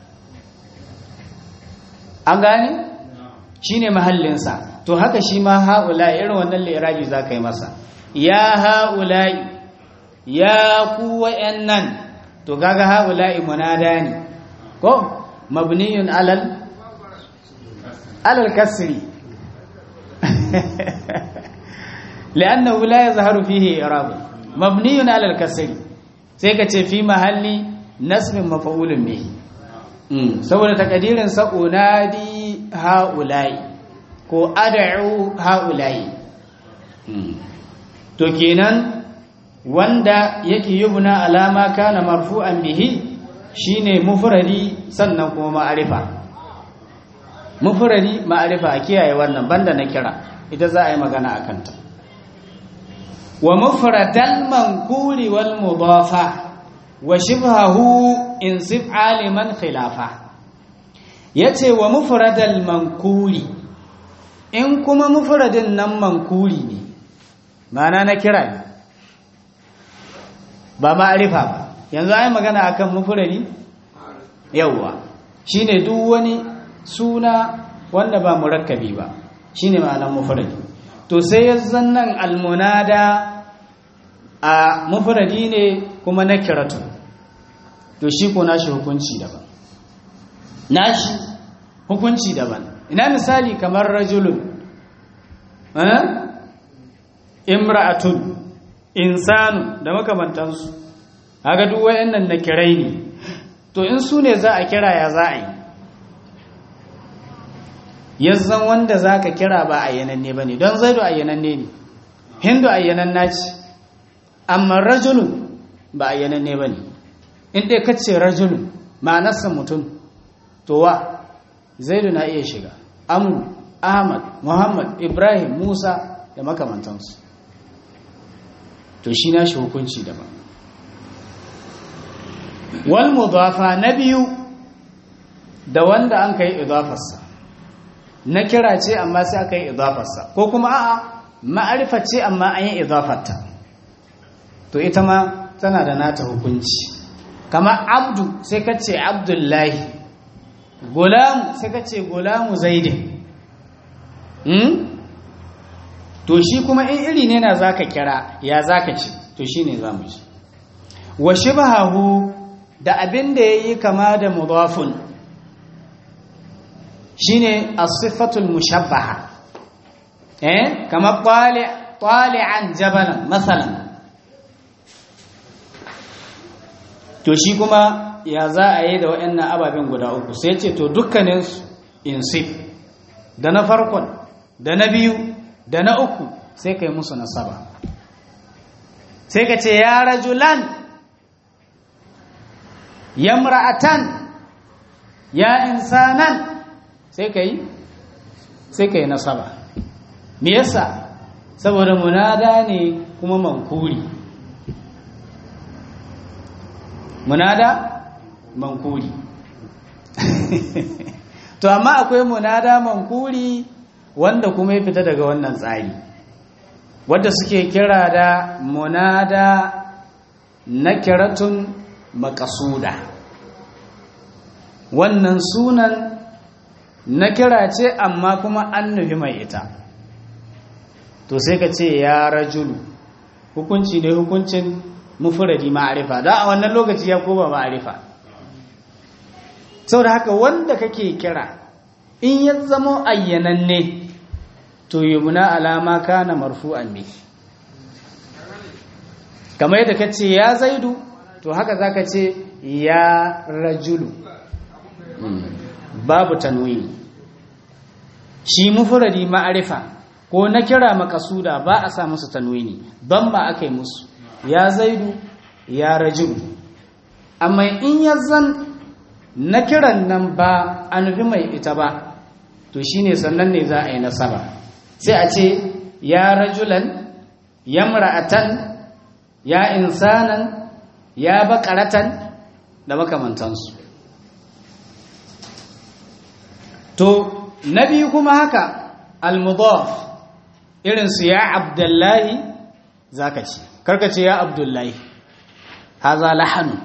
an gane shine mahallinsa to haka shi ma ha'ula irin wannan liraji za ka yi masa ya ha'ula ya ku wa'yannan to gaga ha'ula munada ne ko mabniyun alal alal kasri لأنه لا يظهر فيه إعراب مبني على الكسر سيكتي في محل نسب مفعول به saboda takadirin sa unadi haulai ko ad'u haulai to kenan wanda yake yubna alama kana marfu'an bihi shine mufradi sannan kuma ma'arifa mufradi ma'arifa a kiyaye wannan banda na kira ita za a yi magana a kanta wa mufradal mankuri wal mudafa wa shibhahu in sif aliman khilafa yace wa mufradal mankuri in kuma mufradin nan mankuri ne mana na kira ne ba ma'arifa ba yanzu ai magana akan mufradi yawa shine duk wani suna wanda ba murakkabi ba shine ma'anar mufradi to sai yanzan nan almunada a mufradi ne kuma na kiratu to shi ko nashi hukunci daban nashi hukunci daban ina misali kamar rajulun eh imra'atun insanu da makamantansu kaga duk wayannan na kirai ne to in su ne za a kira ya za a yi yanzan wanda za ka kira ba ayyananne ba ne don zaidu ayyananne ne hindu ayyananna ce amma rajulun ba ayyananne ba ne in ɗaya kace rajulun ma'anarsa mutum to wa zaidu na iya shiga amu ahmad muhammad ibrahim musa da makamantansu to shi na shi hukunci daban wal mudafa na biyu da wanda an kai idafarsa na kira ce amma sai aka yi idafarsa ko kuma a'a ma'arifa ce amma an yi idafarta to ita ma tana da nata hukunci kama abdu sai ka ce abdullahi gulamu sai ka ce gulamu zaidin hmm? to shi kuma in iri ne na zaka kira ya zaka ce to shi ne za mu ji wa shibhahu da abin da ya yi kama da mudafun shine as-sifatul mushabbaha eh kama tali'an jabalan masalan to shi kuma ya za a yi da waɗannan ababen guda uku sai ce to dukkanin su insif da na farkon da na biyu da na uku sai kai musu nasaba sai ka ce ya rajulan yamra'atan ya insanan sai ka yi sai ka yi nasaba me yasa saboda munada ne kuma mankuri munada mankuri to amma akwai munada mankuri wanda kuma ya fita daga wannan tsari wadda suke kira da munada na kiratun makasuda wannan sunan na kira ce amma kuma an nufi mai ita to sai ka ce ya rajulu hukunci ne hukuncin mufuradi ma'arifa da a wannan lokaci ya koma ma'arifa saboda haka wanda kake kira in ya zama ayyananne to yumna alama kana marfu'an ne kamar yadda ka ce ya zaidu to haka za ka ce ya rajulu babu tanwini shi mufuradi ma'arifa ko na kira makasuda ba a sa musu tanwini don ba aka yi musu ya zaidu ya rajulu amma in ya zan na kiran nan ba a nufi mai ita ba to shine sannan ne za a yi nasaba sai a ce ya rajulan ya mra'atan ya insanan ya bakaratan da makamantansu to na biyu kuma haka almudaf irinsu ya abdullahi zaka ce karka ce ya abdullahi haza lahanu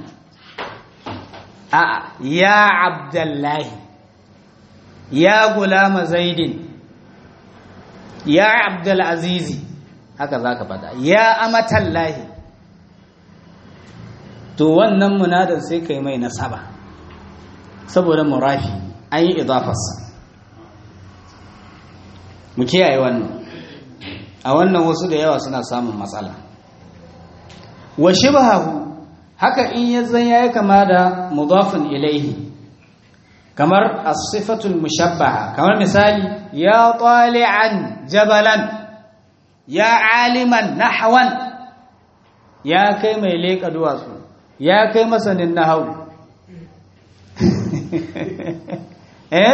a ya abdullahi ya gulama zaidin ya abdulazizi haka zaka fada ya amatallahi to wannan munadar sai kai mai nasaba saboda murafi an yi idafarsa mu kiyaye wannan a wannan wasu da yawa suna samun matsala wa shibhahu haka in yazan yayi kama da mudafin ilaihi kamar as-sifatul mushabbaha kamar misali ya tali'an jabalan ya aliman nahwan ya kai mai leka duwatsu ya kai masanin nahawu eh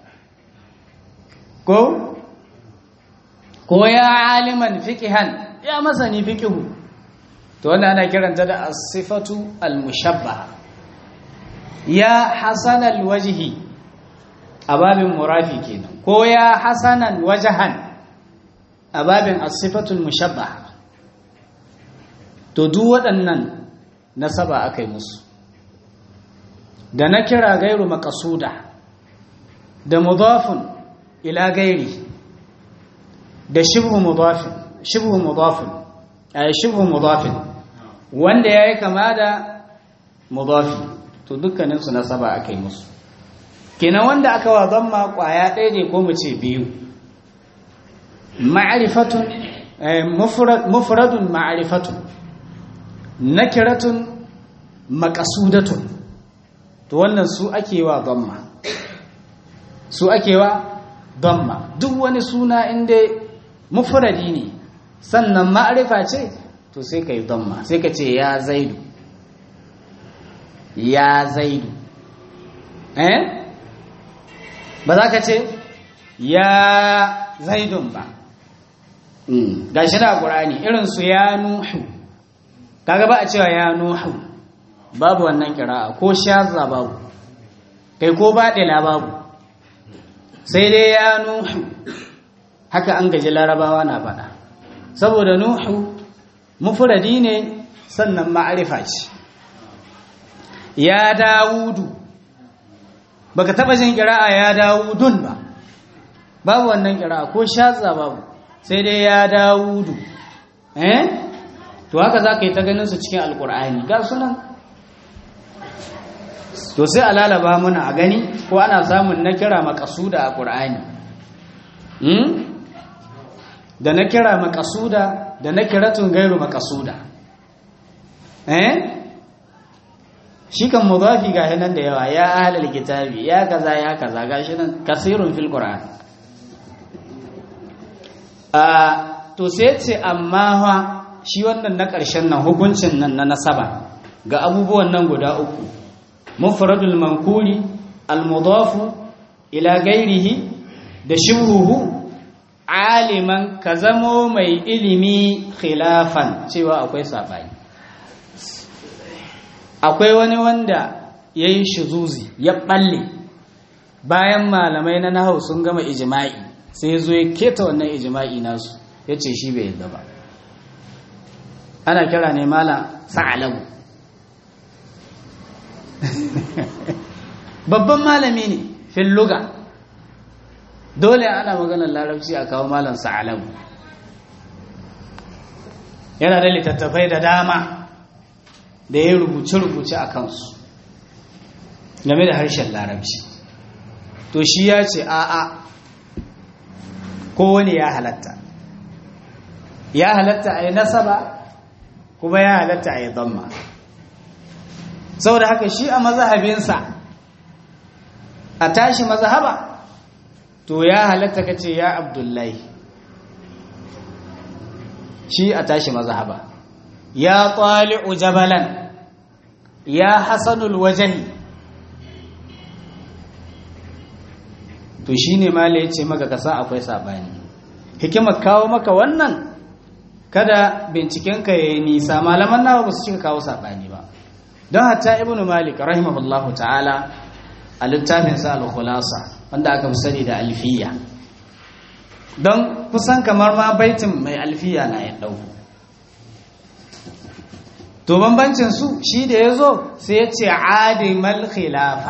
ko ko ya aliman fiqihan ya masani fiqihu to wannan ana kiranta da as-sifatu al-mushabbaha ya hasan al-wajhi ababin murafi kenan ko ya hasanan wajhan ababin as-sifatu al-mushabbaha to duk waɗannan nasaba akai musu da na kira gairu maqsuda da mudafun ila gairi da shibhu mudafin shibhu mudafin ay shibhu mudafin wanda yayi kama da mudafi to dukkanin su nasaba akai musu kenan wanda aka wa zamma kwaya ɗaya ne ko mu ce biyu ma'rifatun mufrad mufradun ma'rifatun nakiratun maqsudatun to wannan su ake wa zamma su ake wa zamma duk wani suna inda mufradi ne sannan ma'arifa ce to sai ka yi damma sai ka ce ya zaidu ya zaidu eh ba za ka ce ya zaidun ba ga shi da ƙurani irinsu ya nuhu kaga ba a cewa ya nuhu babu wannan kira'a ko shaza babu kai ko baɗila babu sai dai ya nuhu haka an gaji larabawa na faɗa saboda nuhu mufuradi ne sannan ma'arifa ce ya dawudu baka taba jin kira'a ya dawudun ba babu wannan kira'a ko shaza babu sai dai ya dawudu eh to haka za ka yi ta ganin su cikin alkur'ani ga sunan to sai a lalaba muna a gani ko ana samun na kira makasuda a ƙur'ani da na kira makasuda da na kiratun gairu makasuda eh shi kan mudafi ga nan da yawa ya ahlul kitabi ya kaza ya kaza gashi nan kasirun fil qur'an a to sai ce amma fa shi wannan na ƙarshen nan hukuncin nan na nasaba ga abubuwan nan guda uku mufradul mankuri al mudafu ila gairihi da shibhuhu aliman ka zamo mai ilimi khilafan cewa akwai saɓani akwai wani wanda ya yi shizuzi ya ɓalle bayan malamai na nahau sun gama ijima'i sai ya zo ya keta wannan ijima'i nasu ya ce shi bai yadda ba ana kira ne mala sa'alabu babban malami ne fil luga dole ana maganar larabci a kawo malam sa'alabu yana da littattafai da dama da ya rubuce-rubuce a kansu game da harshen larabci to shi ya ce a'a kowane ya halatta ya halatta a yi nasaba kuma ya halatta a yi zamma saboda haka shi a mazahabinsa a tashi mazahaba to ya halatta ka ce ya abdullahi shi a tashi mazahaba ya tsali'u jabalan ya hasanul wajahi to shi ne mala ya ce maka kasa akwai saɓani hikimar kawo maka wannan kada bincikenka ya yi nisa malaman nawa ba su cika kawo saɓani ba don hatta ibn malik rahimahullahu ta'ala a littafinsa al-khulasa wanda aka fi sani da alfiya don kusan kamar ma baitin mai alfiya na ya ɗauku to bambancin su shi da ya zo sai ya ce adimal khilafa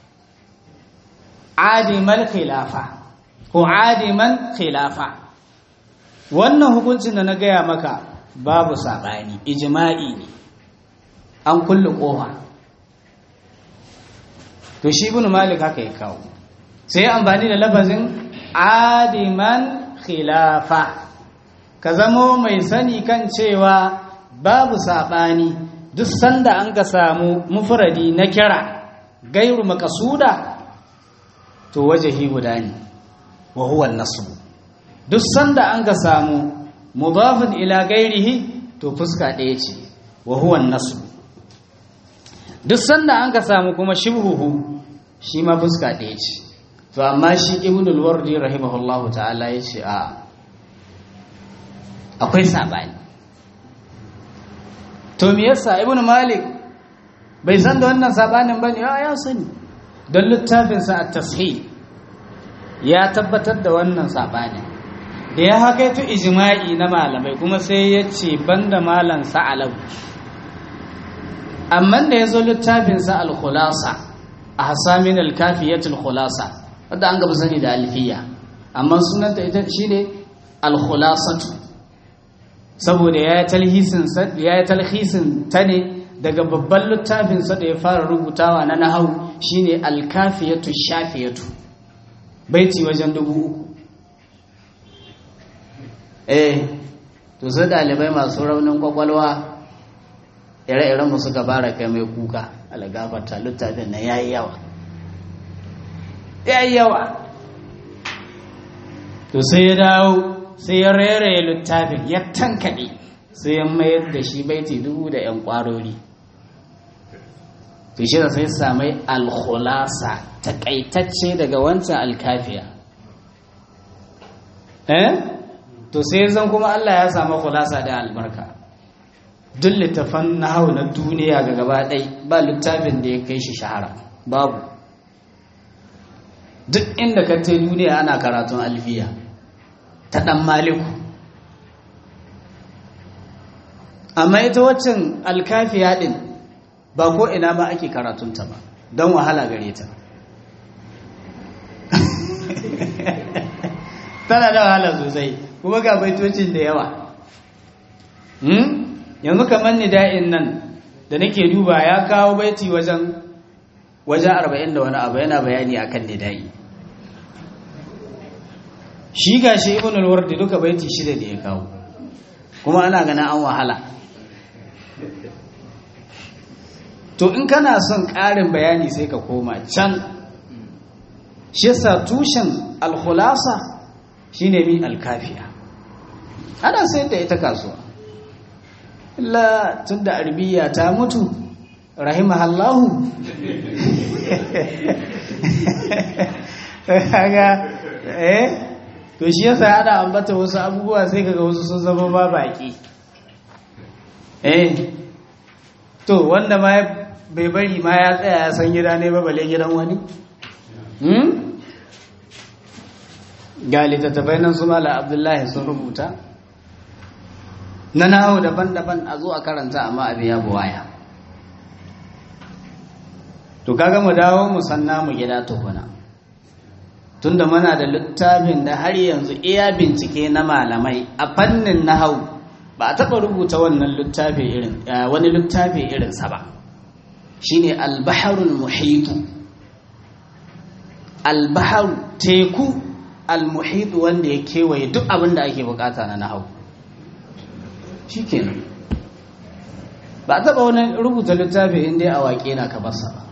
adimal khilafa ko adiman khilafa wannan hukuncin da na gaya maka babu saɓani ijima'i ne an kulle ƙofa to shi ibn malik haka ya kawo sai amfani da lafazin adiman khilafa ka zamo mai sani kan cewa babu saɓani duk sanda an ka samu mufradi na kira gairu makasuda to wajahi guda ne wa huwa nasbu duk sanda an ka samu mudafin ila gairihi to fuska ɗaya ce wa huwa nasbu duk sanda an ka samu kuma shibhuhu shi ma fuska ɗaya ce to amma shi ibnul wardi rahimahullahu ta'ala ya ce a akwai sabani to me yasa ibnu malik bai san da wannan sabanin bane ya ya sani don littafin sa at-tashih ya tabbatar da wannan sabanin da ya hakaito ijma'i na malamai kuma sai ya ce banda malan sa'alau amma da ya zo littafin sa al-khulasa ahsamin al-kafiyatul khulasa wanda an gaba sani da alfiya amma sunanta ita shine al-khulasatu saboda ya yi talhisin ta ne daga babban littafinsa da ya fara rubutawa na nahau shine alkafiyatu shafiyatu baiti wajen dubu uku eh to sai dalibai masu raunin kwakwalwa ire-iren mu suka fara kai mai kuka algafata littafin na yayi yawa yayi yawa to sai ya dawo sai ya reraye littafin ya tankaɗe sai ya mayar da shi baiti dubu da 'yan ƙwarori to shi da sai samai alkhulasa taƙaitacce daga wancan alkafiya eh to sai zan kuma Allah ya samu khulasa da albarka duk littafan na hau na duniya ga gaba ɗai ba littafin da ya kai shi shahara babu duk inda ka ta duniya ana karatun alfiya ta ɗan maliku amma ita waccan alkafiya ɗin ba ko ina ma ake karatunta ba don wahala gare ta tana da wahala sosai kuma ga baitocin da yawa yanzu kamar nida'in nan da nake duba ya kawo baiti wajen wajen arba'in da wani abu yana bayani akan nida'i shi ga shi ibn al-wardi duka baiti shida da ya kawo kuma ana ganin an wahala to in kana son ƙarin bayani sai ka koma can shi yasa tushen al-khulasa shine mi al-kafiya ana sayar da ita kasuwa illa tunda arbiya ta mutu rahimahallahu kaga eh to shi yasa ana ambata wasu abubuwa sai kaga wasu sun zama ba baki eh to wanda ma bai bari ma ya tsaya ya san gida ne ba bale gidan wani hmm ga littattafai nan su mala abdullahi sun rubuta na nawo daban-daban a zo a karanta amma abin ya buwaya to kaga mu dawo mu sanna mu gida tukuna tunda muna da littafin da har yanzu iya bincike na malamai a fannin nahau ba a taɓa rubuta wannan littafi irin wani littafi irinsa ba shine albaharul muhitu albaharu teku almuhitu wanda ya kewaye duk abin da ake bukata na nahau shikenan ba a taɓa wani rubuta littafi inda a waƙe na ka basa ba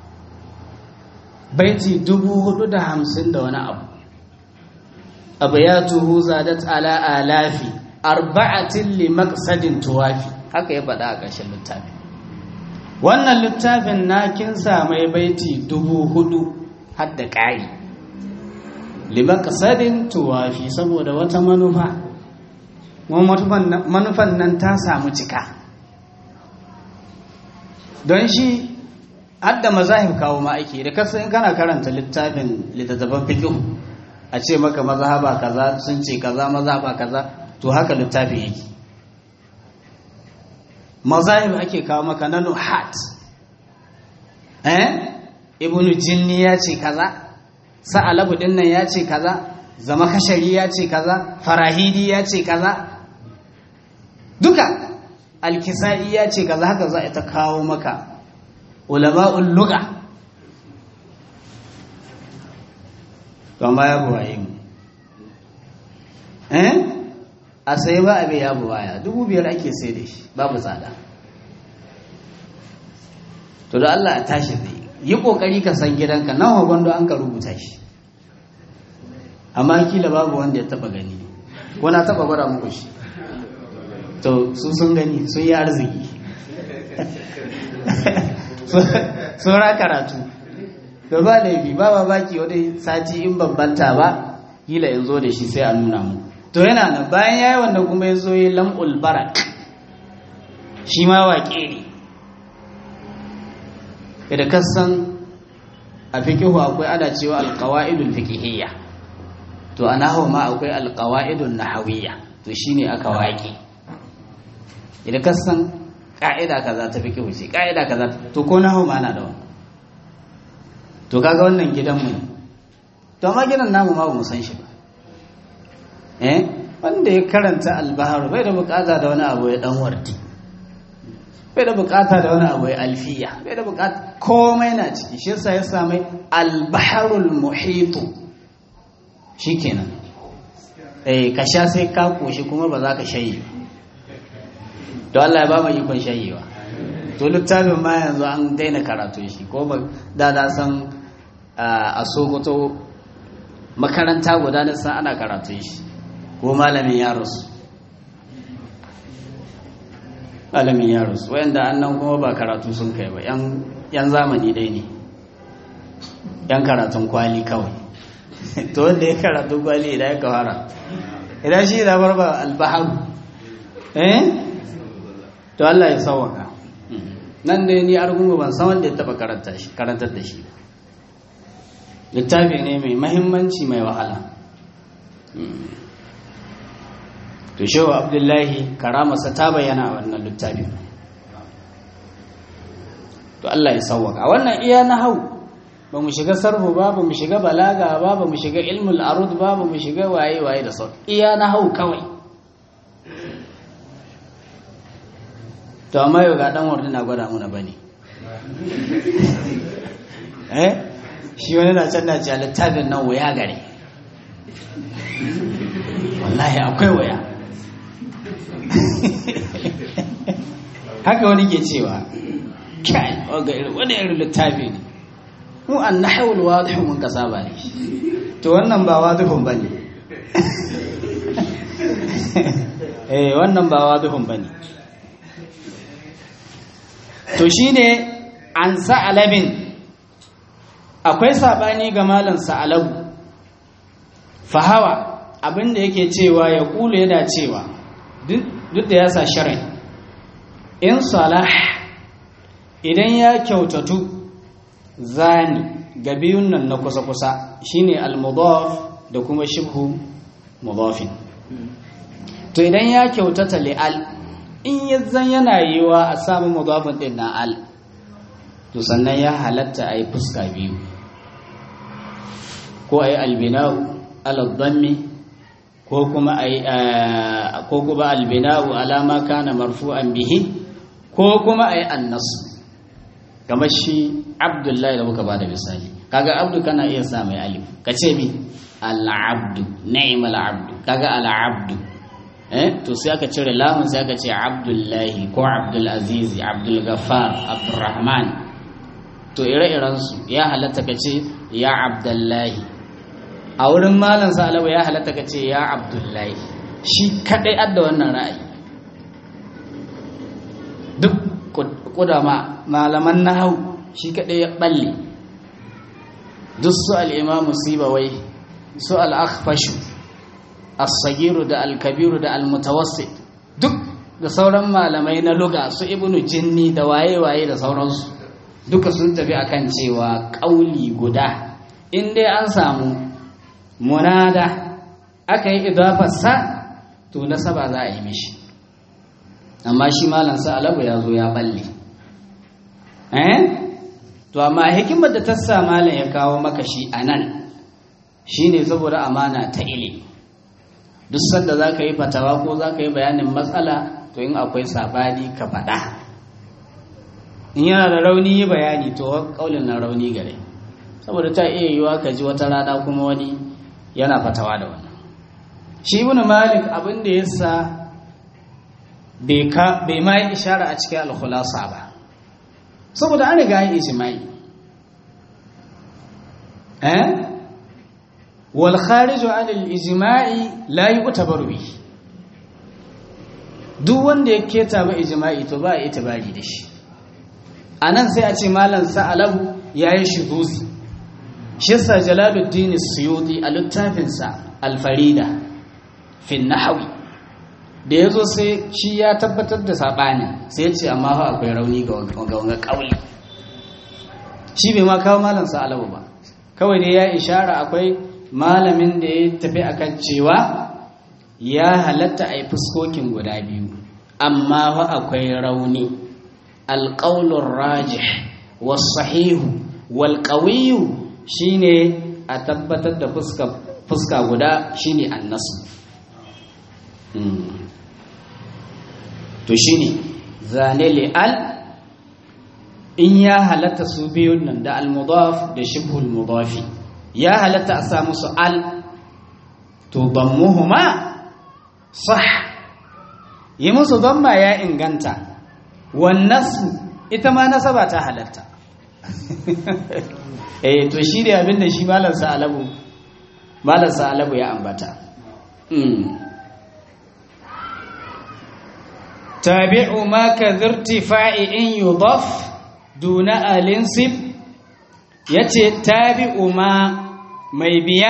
baiti dubu hudu da hamsin da wani abu abu ya tuhu zadat ala alafi arba'atin li maqsadin tuwafi haka ya faɗa a ƙarshen littafi wannan littafin na kin mai baiti dubu hudu har da ƙari li maqsadin tuwafi saboda wata manufa manufan nan ta samu cika don shi hadda mazahib kawo ma ake da kasa in kana karanta littafin littattafan fiqh a ce maka mazhaba kaza sun ce kaza mazhaba kaza to haka littafin yake mazahib ake kawo maka na nuhat eh ibnu jinni ya ce kaza sa'alabu dinnan ya ce kaza zama kashari ya ce kaza farahidi ya ce kaza duka alkisa'i ya ce kaza haka za a ta kawo maka ulama'ul lugha to ma ya buwaye mu eh a sai ba abin ya buwaya dubu biyar ake sai da shi babu tsada to da Allah a tashi zai yi kokari ka san gidanka nawa gwando an ka rubuta shi amma kila babu wanda ya taba gani ko na taba gwada muku shi to su sun gani sun yi arziki tsora karatu da ba laifi ba ba baki wani sati in bambanta ba kila in zo da shi sai a nuna mu to yana nan bayan yayi wanda kuma ya zo yi lam'ul barak shi ma waƙe ne da kasan a fikihu akwai ana cewa alqawaidul fiqhiyya to a nahwu ma akwai alqawaidun nahawiyya to shine aka waƙe idan kasan ka'ida kaza ta fikihu ce ka'ida kaza to ko nahwu ma na da wannan to kaga wannan gidan mu to amma gidan namu ma ba mu san shi ba eh wanda ya karanta albahar bai da bukata da wani abu ya dan wardi bai da bukata da wani abu ya alfiya bai da bukata komai na ciki shi yasa ya sami albaharul muhitu shikenan eh ka sha sai ka koshi kuma ba za ka shayi to Allah ya ba mu ikon shayewa to littafin ma yanzu an daina karatu shi ko ba da na san a Sokoto makaranta guda na san ana karatu shi ko malamin ya rasu malamin ya rasu wayanda annan kuma ba karatu sun kai ba yan zamani dai ne yan karatun kwali kawai to wanda ya karatun kwali idan ya kawara idan shi da barba albaharu eh to Allah ya sauwaka nan dai ni argungu ban san wanda ya taba karantar da shi littafi ne mai mahimmanci mai wahala to shehu abdullahi karamarsa ta bayyana a wannan littafin to Allah ya sauwaka a wannan iya na hau ba mu shiga sarfu ba ba mu shiga balaga ba ba mu shiga ilmul arud ba ba mu shiga waye waye da sau iya na hau kawai to amma yau ga dan wardi na gwada muna bane eh shi wani na can na ce littafin nan waya gare wallahi akwai waya haka wani ke cewa kai wani irin littafi ne mu an na haul wadihun mun kasa ba ne to wannan ba wadihun ba ne eh wannan ba wadihun ba ne to shine an sa'alabin akwai sabani ga malam sa'alabu fahawa abinda yake cewa ya kulu yana cewa duk da ya sa sharai in salah idan ya kyautatu zani ga biyun nan na kusa-kusa shine al-mudaf da kuma shibhu mudafin to idan ya kyautata li'al in yanzan yana yiwa a samu mudafin din na al to sannan ya halatta a yi fuska biyu ko a yi albina'u aladdammi ko kuma a yi ko kuma albina'u alama kana marfu'an bihi ko kuma a yi annasu kamar shi abdullahi da muka ba da misali kaga abdu kana iya sa mai alif ka ce mi al'abdu ni'mal abdu kaga al'abdu eh to sai aka cire lamun sai aka ce abdullahi ko abdul aziz abdul ghaffar abdurrahman to ire-iren su ya halatta ka ce ya abdullahi a wurin malam salawa ya halatta ka ce ya abdullahi shi kadai adda wannan ra'ayi duk kudama malaman nahau shi kadai ya balle duk su al-imamu sibawai su al-akhfashu as-sagiru da al-kabiru da al-mutawassit duk da sauran malamai na luga su ibnu jinni da waye-waye da sauransu duka sun tafi akan cewa kauli guda in dai an samu munada aka yi idafarsa to nasaba za a yi mishi amma shi malam sa alabu ya zo ya balle eh to amma hikimar da ta sa malam ya kawo maka shi anan shine saboda amana ta ilimi duk sanda za ka yi fatawa ko za ka yi bayanin matsala to in akwai sabani ka faɗa in yana da rauni yi bayani to kaulin na rauni gare saboda ta iya yiwa ka ji wata rana kuma wani yana fatawa da wannan shi ibn malik abin da yasa bai ka bai ma yi ishara a cikin al-khulasa ba saboda an riga yi ijma'i eh wal kharij an al-ijma'i la yu'tabaru bi duk wanda ya keta ba ijma'i to ba a itibari da shi anan sai a ce malam sa'alahu yayi shuduzi shi yasa jalaluddin suyuti a littafinsa alfarida fin nahawi da ya zo sai shi ya tabbatar da saɓani sai ya ce amma fa akwai rauni ga wanga ƙauli shi bai ma kawo malam sa'alabu ba kawai dai ya ishara akwai malamin da ya tafi akan cewa ya halatta a yi fuskokin guda biyu amma fa akwai rauni alƙaulun rajih wasahihu walƙawiyu shine a tabbatar da fuska guda shine annasu to shine zane li'al in ya halatta su biyun nan da al-mudaf da shibhul mudafi ya halatta a samu su al to dammuhuma sah yi musu damma ya inganta wannasu ita ma nasaba ta halatta eh to shi ne abin da shi malam sa'alabu malam sa'alabu ya ambata tabi'u ma ka zirtifa'i in yudaf duna alinsib yace tabi'u ma mai biya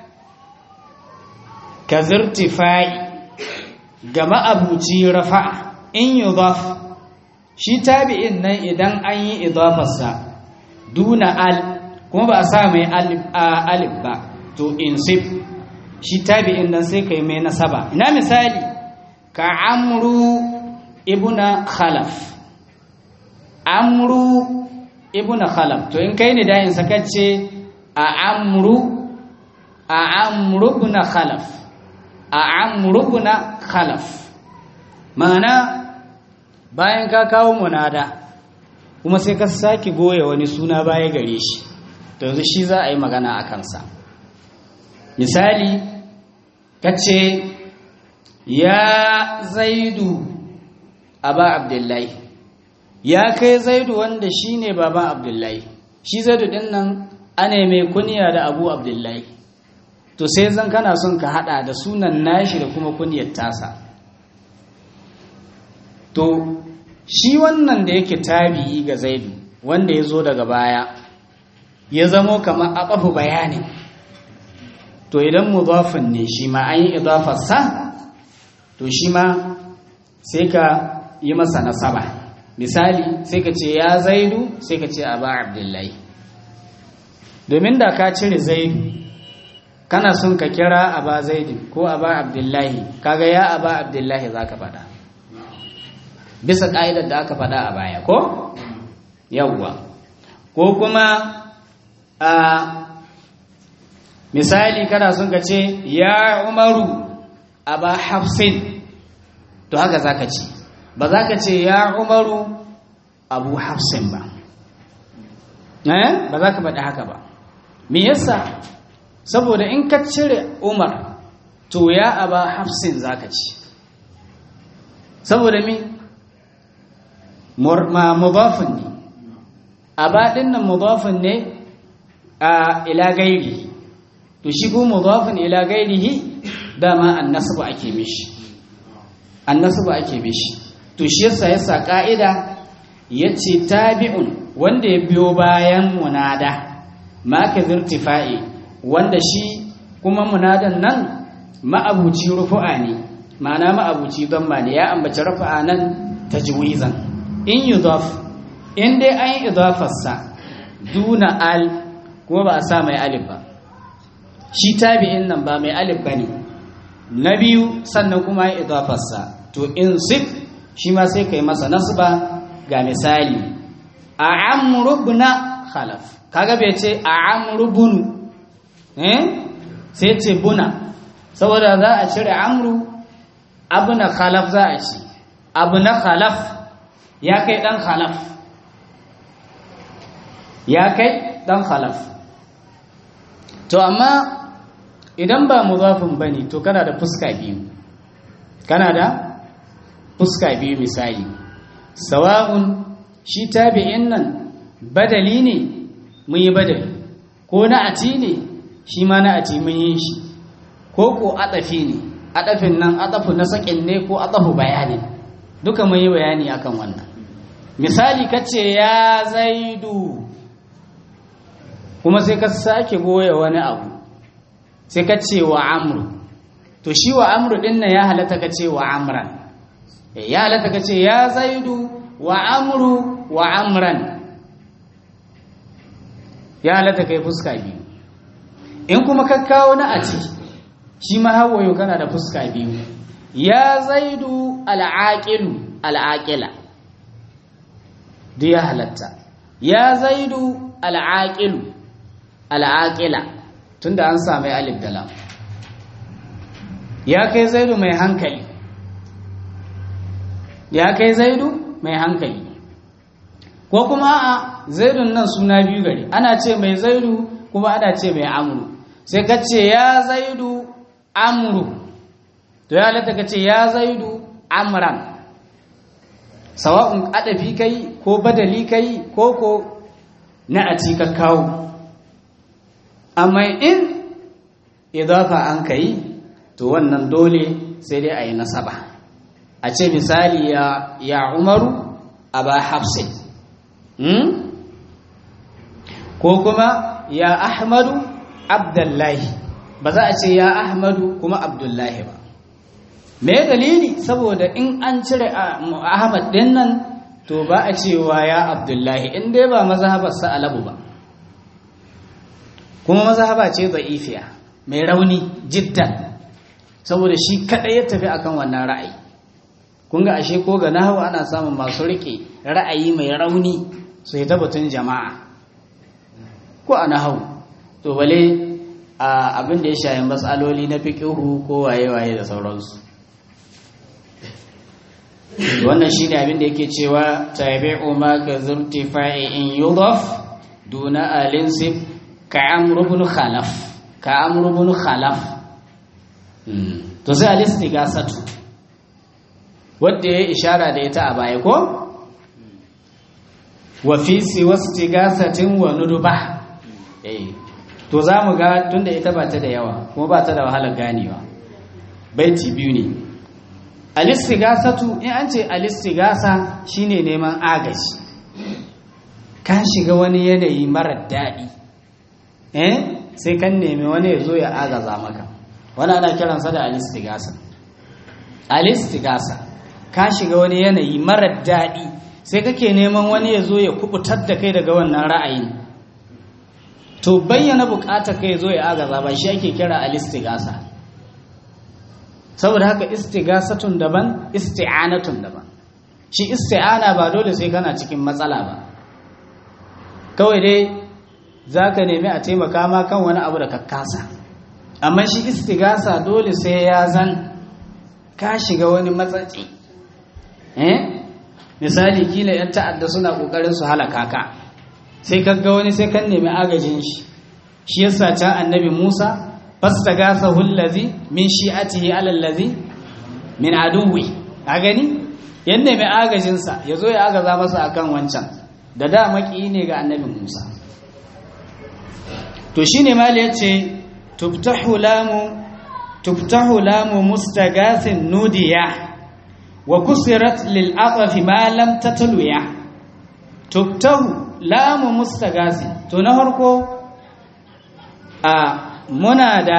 ka zirtifa'i ga ma'abuci rafa'a in yudaf shi tabi'in nan idan an yi idafarsa duna al kuma ba a sa mai alif ba to insib shi tabi'in nan sai kai mai nasaba ina misali ka amru ibuna khalaf amru ibuna khalaf to in kai ne da in sakace a amru a amru ibuna khalaf a amru ibuna khalaf ma'ana bayan ka kawo munada kuma sai ka sake goya wani suna baya gare shi to yanzu shi za a yi magana a kansa misali ka ce ya zaidu aba abdullahi ya kai zaidu wanda shi ne baban abdullahi shi zaidu din nan ana mai kuniya da abu abdullahi to sai zan kana son ka hada da sunan nashi da kuma kuniyar tasa to shi wannan da yake tabi'i ga zaidu wanda ya zo daga baya ya zamo kamar aqafu bayanin to idan mudafin ne shi ma an yi idafarsa to shi ma sai ka yi masa nasaba misali sai ka ce ya zaidu sai ka ce aba abdullahi domin da ka cire zaidu kana son ka kira aba zaidu ko aba abdullahi kaga ya aba abdullahi za ka faɗa bisa ƙa'idar da aka faɗa a baya ko yawwa ko kuma a misali kana son ka ce ya umaru aba hafsin to haka za ka ce ba za ka ce ya umaru abu hafsin ba ba za ka faɗi haka ba me yasa saboda in ka cire umar to ya aba hafsin za ka ci saboda mi ma mudafin ne aba ɗin nan mudafin ne a ila gairi to shi ko mudafin ila gairihi dama annasabu ake mishi annasabu ake mishi to shi yasa yasa ka'ida yace tabi'un wanda ya biyo bayan munada ma ka zirtifa'i wanda shi kuma munadan nan ma'abuci rufu'a ne ma'ana ma'abuci damma ne ya ambaci rufu'a nan tajwizan in yudaf in dai an yi idafarsa duna al kuma ba a sa mai alif ba shi tabi'in nan ba mai alif ba ne na biyu sannan kuma ya idafarsa to in sif shi ma sai ka yi masa nasba ga misali a amrubna khalaf kaga bai ce a amrubunu eh sai ce buna saboda za a cire amru abuna khalaf za a ci abu na khalaf ya kai dan khalaf ya kai dan khalaf to amma idan ba mudafin bane to kana da fuska biyu kana da fuska biyu misali sawa'un shi tabi'in nan badali ne mun yi badali ko na ati ne shi ma na ati mun yi shi ko ko atafi ne atafin nan atafu na sakin ne ko atafu bayani duka mun yi bayani akan wannan misali kace ya zaidu kuma sai ka sake goya wani abu sai ka ce wa amru to shi wa amru din nan ya halatta ka ce wa amran ya halatta ka ce ya zaidu wa amru wa amran ya halatta kai fuska biyu in kuma ka kawo na a ci shi ma hawayo kana da fuska biyu ya zaidu al'aqilu al'aqila duk ya halatta ya zaidu al'aqilu al'aƙila tunda an sami alif da lam ya kai zaidu mai hankali ya kai zaidu mai hankali ko kuma a zaidun nan suna biyu gari ana ce mai zaidu kuma ana ce mai amuru sai ka ce ya zaidu amuru to ya halatta ka ce ya zaidu amran sawa'un adafi kai ko badali kai ko ko na a ka kawo amma in idafa an ka yi to wannan dole sai dai a yi nasaba a ce misali ya, ya umaru a ba hafsin hmm? ko kuma ya ahmadu abdullahi ba za a ce ya ahmadu kuma abdullahi ba me dalili saboda in an cire ahmad din nan to ba a cewa ya abdullahi in dai ba mazhabarsa alabu ba kuma mazhaba ce da'ifiya mai rauni jiddan saboda shi kadai ya tafi akan wannan ra'ayi kun ga ashe ko ga nahwu ana samun masu rike ra'ayi mai rauni su yi tabbatun jama'a ko a nahwu to bale a abin da ya shayi matsaloli na fiqihu ko waye-waye da sauransu wannan shine abin da yake cewa tabi'u ma ka zurtifa'i in yudaf duna alinsib ka amru ibn khalaf ka amru ibn khalaf to sai alistigasatu wanda ya ishara da ita a baya ko wa fi siwastigasatin wa nuduba eh to zamu ga tunda ita ba ta da yawa kuma ba ta da wahalar ganewa baiti biyu ne alistigasatu in an ce alistigasa shine neman agaji ka shiga wani yanayi marar daɗi eh sai kan nemi wani ya zo ya agaza maka wani ana kiransa da alistigasa alistigasa ka shiga wani yanayi marar daɗi sai kake neman wani ya zo ya kubutar da kai daga wannan ra'ayin to bayyana bukatar kai zo ya agaza ba shi ake kira alistigasa saboda haka istigasatun daban isti'anatun daban shi isti'ana ba dole sai kana cikin matsala ba kawai dai za ka nemi a taimaka ma kan wani abu da ka kasa amma shi istigasa dole sai ya zan ka shiga wani matsatsi eh misali kila yan ta'adda suna kokarin su halaka ka sai ka ga wani sai kan nemi agajin shi shi yasa ta annabi Musa fastagasa hullazi min shi'atihi ala allazi min aduwi a gani yadda mai agajin sa yazo ya agaza masa akan wancan da da maki ne ga annabi Musa to shine mali yace tuftahu lamu tuftahu lamu mustagathin nudiya wa kusirat lil aqfi ma lam tatluya tuftahu lamu mustagasi to na farko a muna da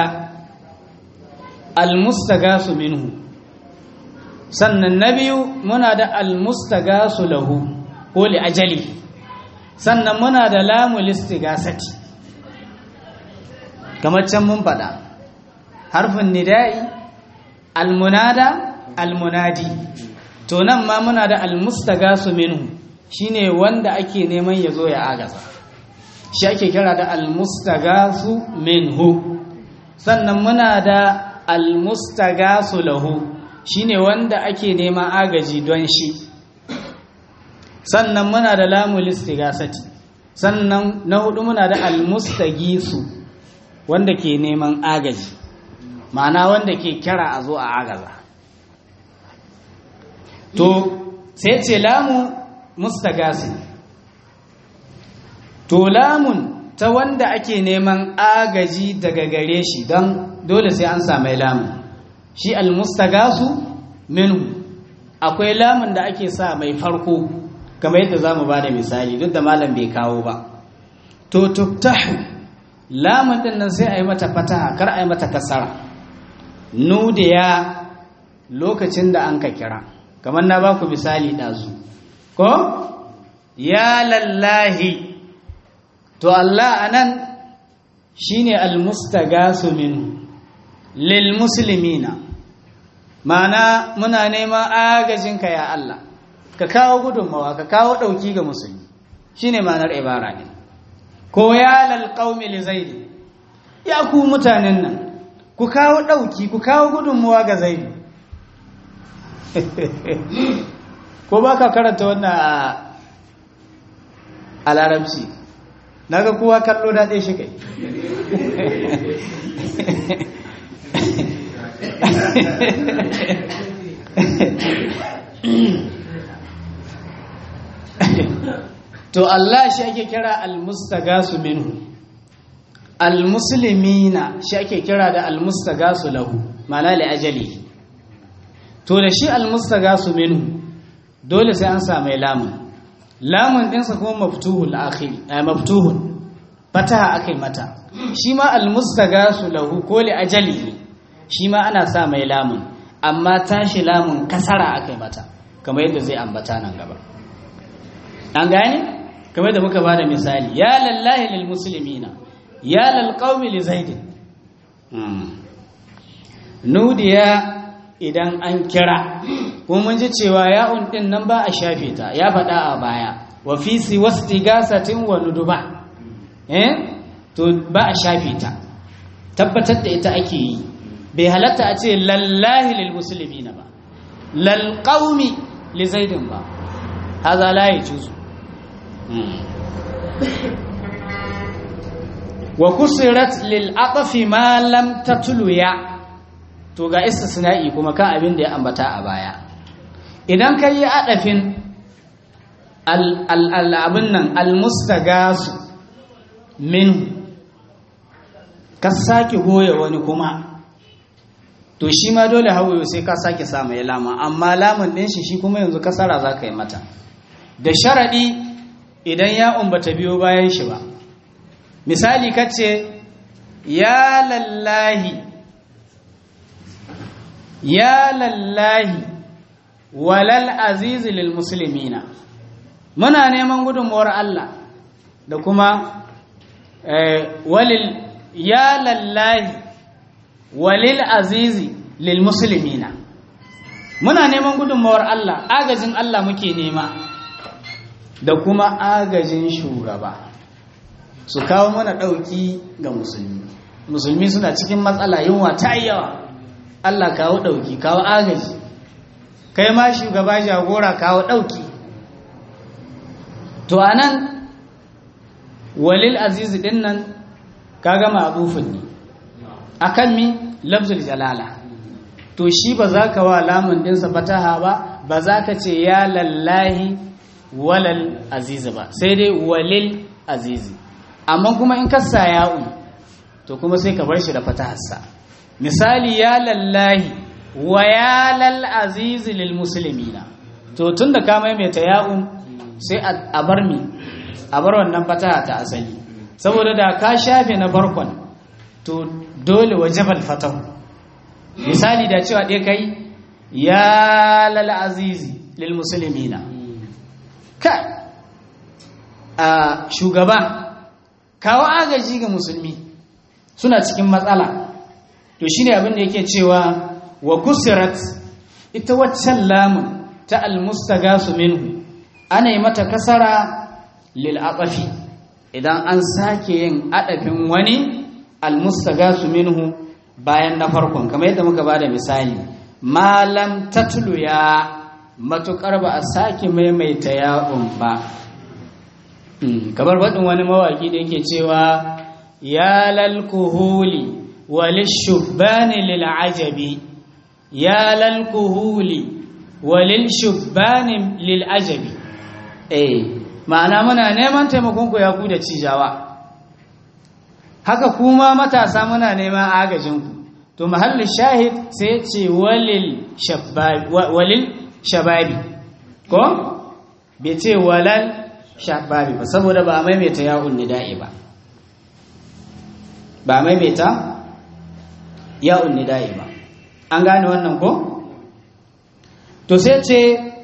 almustagasu minhu sannan na biyu muna da almustagasu lahu ko li ajali sannan muna da lamu listigasati kamar can mun faɗa harfin nida'i almunada almunadi to nan ma muna da almustagasu minhu shine wanda ake neman ya zo ya agaza shi ake kira da almustagasu minhu sannan muna da almustagasu lahu shine wanda ake neman agaji don shi sannan muna da lamul istigasati sannan na hudu muna da almustagisu wanda ke neman agaji ma'ana wanda ke kira a zo a agaza to sai ce lamu mustagasi to lamun ta wanda ake neman agaji daga gare shi don dole sai an samai lamun shi almustagasu minhu akwai lamun da ake sa mai farko kamar yadda za mu ba da misali duk da malam bai kawo ba to tuftahu lamun din nan sai a yi mata fataha kar a yi mata kasara nudiya lokacin da an ka kira kamar na ba ku misali ɗazu ko ya lallahi to Allah anan shine almustagasu min lil muslimina mana muna neman agajinka ya Allah ka kawo gudunmawa ka kawo dauki ga musulmi shine ma'anar ibara ne ko ya lal qaumi li zaid ya ku mutanen nan ku kawo dauki ku kawo gudunmawa ga zaid ko baka karanta wannan a larabci na ga kowa kallo daɗe shi kai to Allah shi ake kira almustagasu minhu almuslimina shi ake kira da almustagasu lahu mana li ajali to da shi almustagasu minhu dole sai an samu lamun lamun ɗinsa kuma maftuhul akhiri eh, maftuhun fataha akai mata shi ma almustagasu lahu ko li ajali shi ma ana sa mai lamun amma tashi lamun kasara akai mata kamar yadda zai ambata nan gaba an gane kamar da muka bada misali ya lallahi lil muslimina ya lal qaumi li zaid nudiya idan an kira kuma mun ji cewa ya'un din nan ba a shafe ta ya faɗa a baya wa fi siwastigasatin wa nuduba eh to ba a shafe ta tabbatar da ita ake yi bai halatta a ce lallahi lil muslimina ba lal qaumi li zaidin ba haza la yajuzu wa kusirat lil aqfi ma lam tatlu ya to ga istisna'i kuma kan abin da ya ambata a baya idan ka yi adafin abin nan almustagasu min ka sake goya wani kuma to shi ma dole hawaye sai ka sake samu ya lama amma lamun ɗin shi shi kuma yanzu kasara za ka yi mata da sharaɗi idan ya umbata biyo bayan shi ba misali kace ya lallahi ya lallahi walal azizi lil muslimina muna neman gudunmuwar Allah da kuma walil ya lallahi walil azizi lil muslimina muna neman gudunmuwar Allah agajin Allah muke nema da kuma agajin shugaba su kawo mana ɗauki ga musulmi musulmi suna cikin matsala yunwa ta yawa Allah kawo ɗauki kawo agaji kai ma shugaba jagora kawo ɗauki to anan walil azizi ɗin nan ka gama abufin ne akan mi lafzul jalala to shi ba za ka wa lamun ɗinsa fataha ba ba za ka ce ya lallahi walal azizi ba sai dai walil azizi amma kuma in kasa ya'u to kuma sai ka bar shi da fataharsa misali ya lallahi wa ya lal azizi lil muslimina to tun da ka maimaita ya'u sai a bar mi a bar wannan fataha ta asali saboda da ka shafe na farkon to dole wajabal fatahu misali da cewa ɗaya kai ya lal azizi lil muslimina ka a shugaba kawo agaji ga musulmi suna cikin matsala to shine abin da yake cewa wa kusirat ita waccan lamun ta almustagasu minhu ana yi mata kasara lil aqafi idan an sake yin adafin wani almustagasu minhu bayan na farkon kamar yadda muka bada misali malam tatlu ya matukar ba a sake maimaita ya'un ba kamar faɗin wani mawaƙi da yake cewa ya lalkuhuli walishubani lil'ajabi ya lalkuhuli walishubani lil'ajabi eh ma'ana muna neman taimakon ku ya ku da cijawa haka kuma matasa muna neman agajinku to mahallin shahid sai ce walil shababi ko bai ce walal shababi ba saboda ba a maimaita ya'un nida'i ba ba a maimaita ya'un nida'i ba an gane wannan ko to sai ce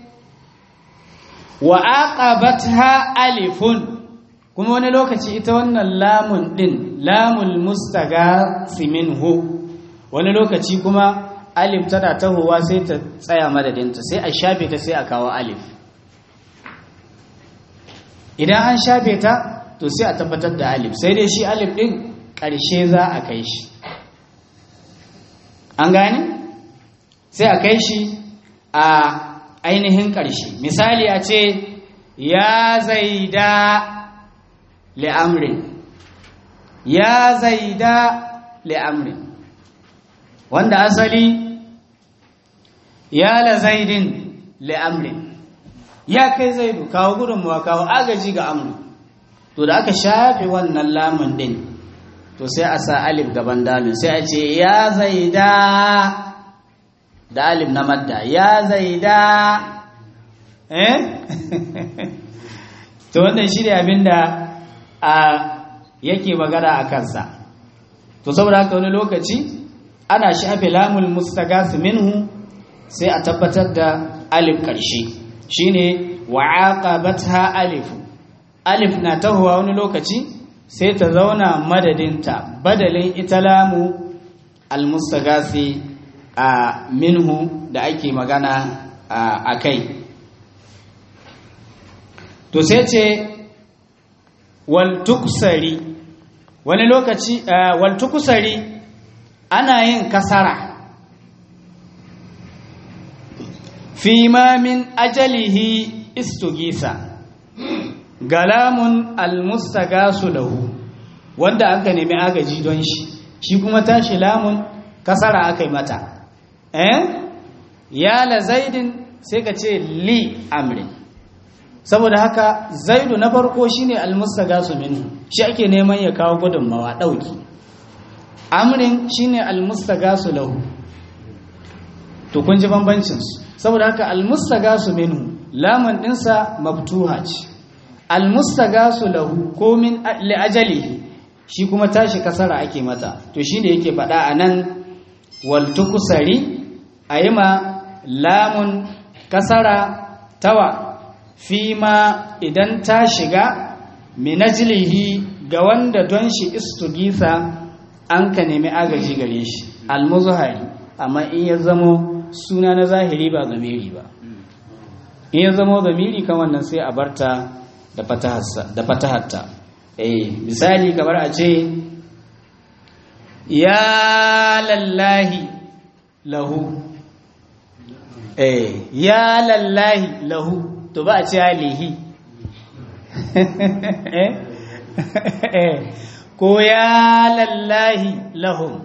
wa aqabatha alifun kuma wani lokaci ita wannan lamun din lamul mustaghasi minhu wani lokaci kuma alif tana tahowa sai ta tsaya madadinta sai a shafe ta sai a kawo alif idan an shafe ta to sai a tabbatar da alif sai dai shi alif din ƙarshe za a kai shi an gane sai a kai shi a ainihin ƙarshe misali a ce ya zaida li'amrin ya zaida li'amrin wanda asali ya la zaidin li'amrin ya kai zaidu kawo gudunmuwa kawo agaji ga amru to da aka shafe wannan lamun din to sai a sa alif gaban dalin sai a ce ya zaida da alif na madda ya zaida eh to wannan shi ne abinda a yake magana a kansa to saboda haka wani lokaci ana shafe lamul mustagas minhu sai a tabbatar da alif karshe shine wa'aqabatha alif alif na tahowa wani lokaci sai ta zauna madadinta badalin ita lamu almustagasi a minhu da ake magana a kai to sai ce waltukusari wani lokaci waltukusari ana yin kasara fi ma min ajalihi istugisa galamun almustagasu lahu wanda aka nemi agaji don shi shi kuma tashi lamun kasara aka yi mata eh ya la zaidin sai ka ce li amrin saboda haka zaidu na farko shine almustagasu minhu shi ake neman ya kawo gudunmawa dauki amrin shine almustagasu lahu to kun ji bambancin su saboda haka almustagasu minhu lamun dinsa mabtuha ce almustagasu lahu ko min li ajalihi shi kuma tashi kasara ake mata to shine yake faɗa anan wal tukusari ayima lamun kasara tawa fima idan ta shiga minajilihi ga wanda don shi istugisa an ka nemi agaji gare shi almuzahari amma in ya zamo suna na zahiri ba zamiri ba in ya zamo zamiri kan wannan sai a barta da fatahatta eh misali kamar a ce ya lallahi lahu eh ya lallahi lahu to ba a ce lihi ko ya lallahi lahum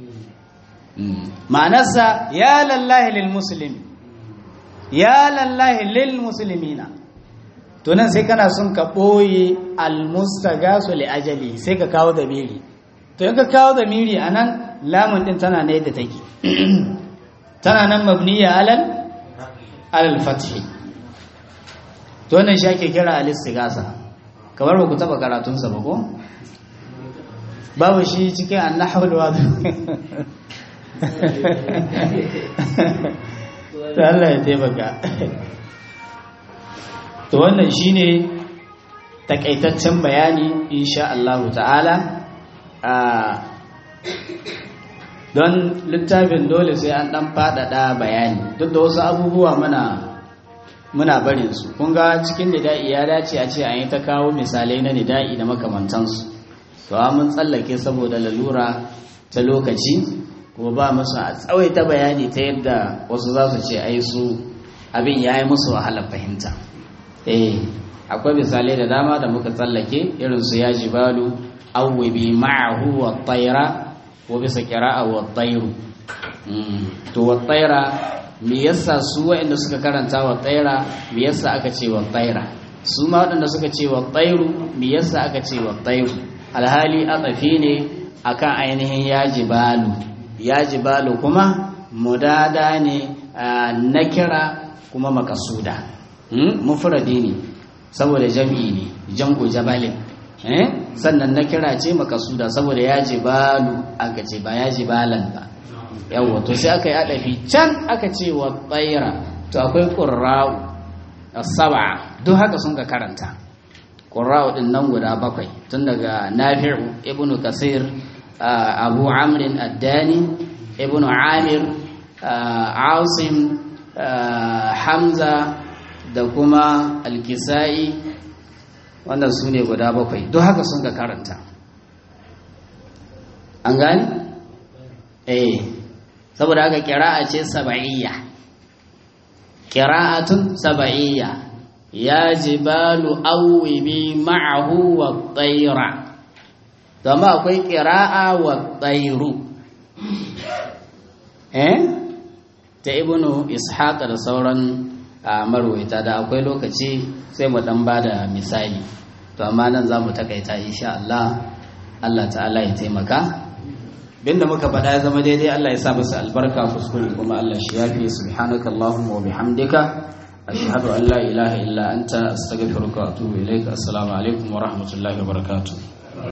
ma'anarsa ya lallahi lil muslim ya lallahi lil muslimina to nan sai kana son ka ɓoye almustagasu li ajali sai ka kawo da miri to in ka kawo da miri a nan lamun ɗin tana na yadda take tana nan mabniya alal alal fathi to wannan shi ake kira alistigasa kamar ba ku taɓa karatunsa ba ko babu shi cikin annahul wadu ta Allah ya taimaka to wannan shine takaitaccen bayani insha Allah ta'ala don littafin dole sai an dan fadada bayani duk da wasu abubuwa muna muna barin su kun ga cikin nida'i ya dace a ce an yi ta kawo misalai na nida'i da makamantansu to mun tsallake saboda lalura ta lokaci kuma ba musu a tsawaita bayani ta yadda wasu za su ce ai su abin ya yi musu wahalar fahimta eh akwai misalai da dama da muka tsallake irin su ya jibalu awwibi ma'ahu wa tayra ko bisa qira'a wa tayru to wa tayra me yasa su waɗanda suka karanta wa tayra me yasa aka ce wa tayra su ma waɗanda suka ce wa tayru me yasa aka ce wa tayru alhali atafi ne akan ainihin ya jibalu ya jibalu kuma mudada ne na kira kuma makasuda mufradi ne saboda jam'i ne jam'u jabalin sannan na kira ce makasuda saboda ya jibalu aka ce ba ya jibalan ba yawa to sai aka yi adafi can aka ce wa tsaira to akwai ƙurra'u saba duk haka sun ka karanta ƙurra'u ɗin nan guda bakwai tun daga nafi'u ibnu kasir abu amrin addani ibnu amir asim hamza da kuma alkisa'i wannan su ne guda bakwai duk haka sun ka karanta an gani? eh saboda haka kira'a ce saba'iyya kira'atun saba'iyya ya jibalu awwibi ma'ahu wa tsaira zama akwai kira'a wa tsairu eh ta ibnu ishaq da sauran marwaita da akwai lokaci sai mu dan bada misali to amma nan za mu takaita insha Allah Allah ta'ala ya taimaka binda muka faɗa ya zama daidai Allah ya sa musu albarka kuskure kuma Allah shi yafi subhanaka allahumma wa bihamdika ashhadu an la ilaha illa anta astaghfiruka wa atubu ilaika assalamu alaikum wa rahmatullahi wa barakatuh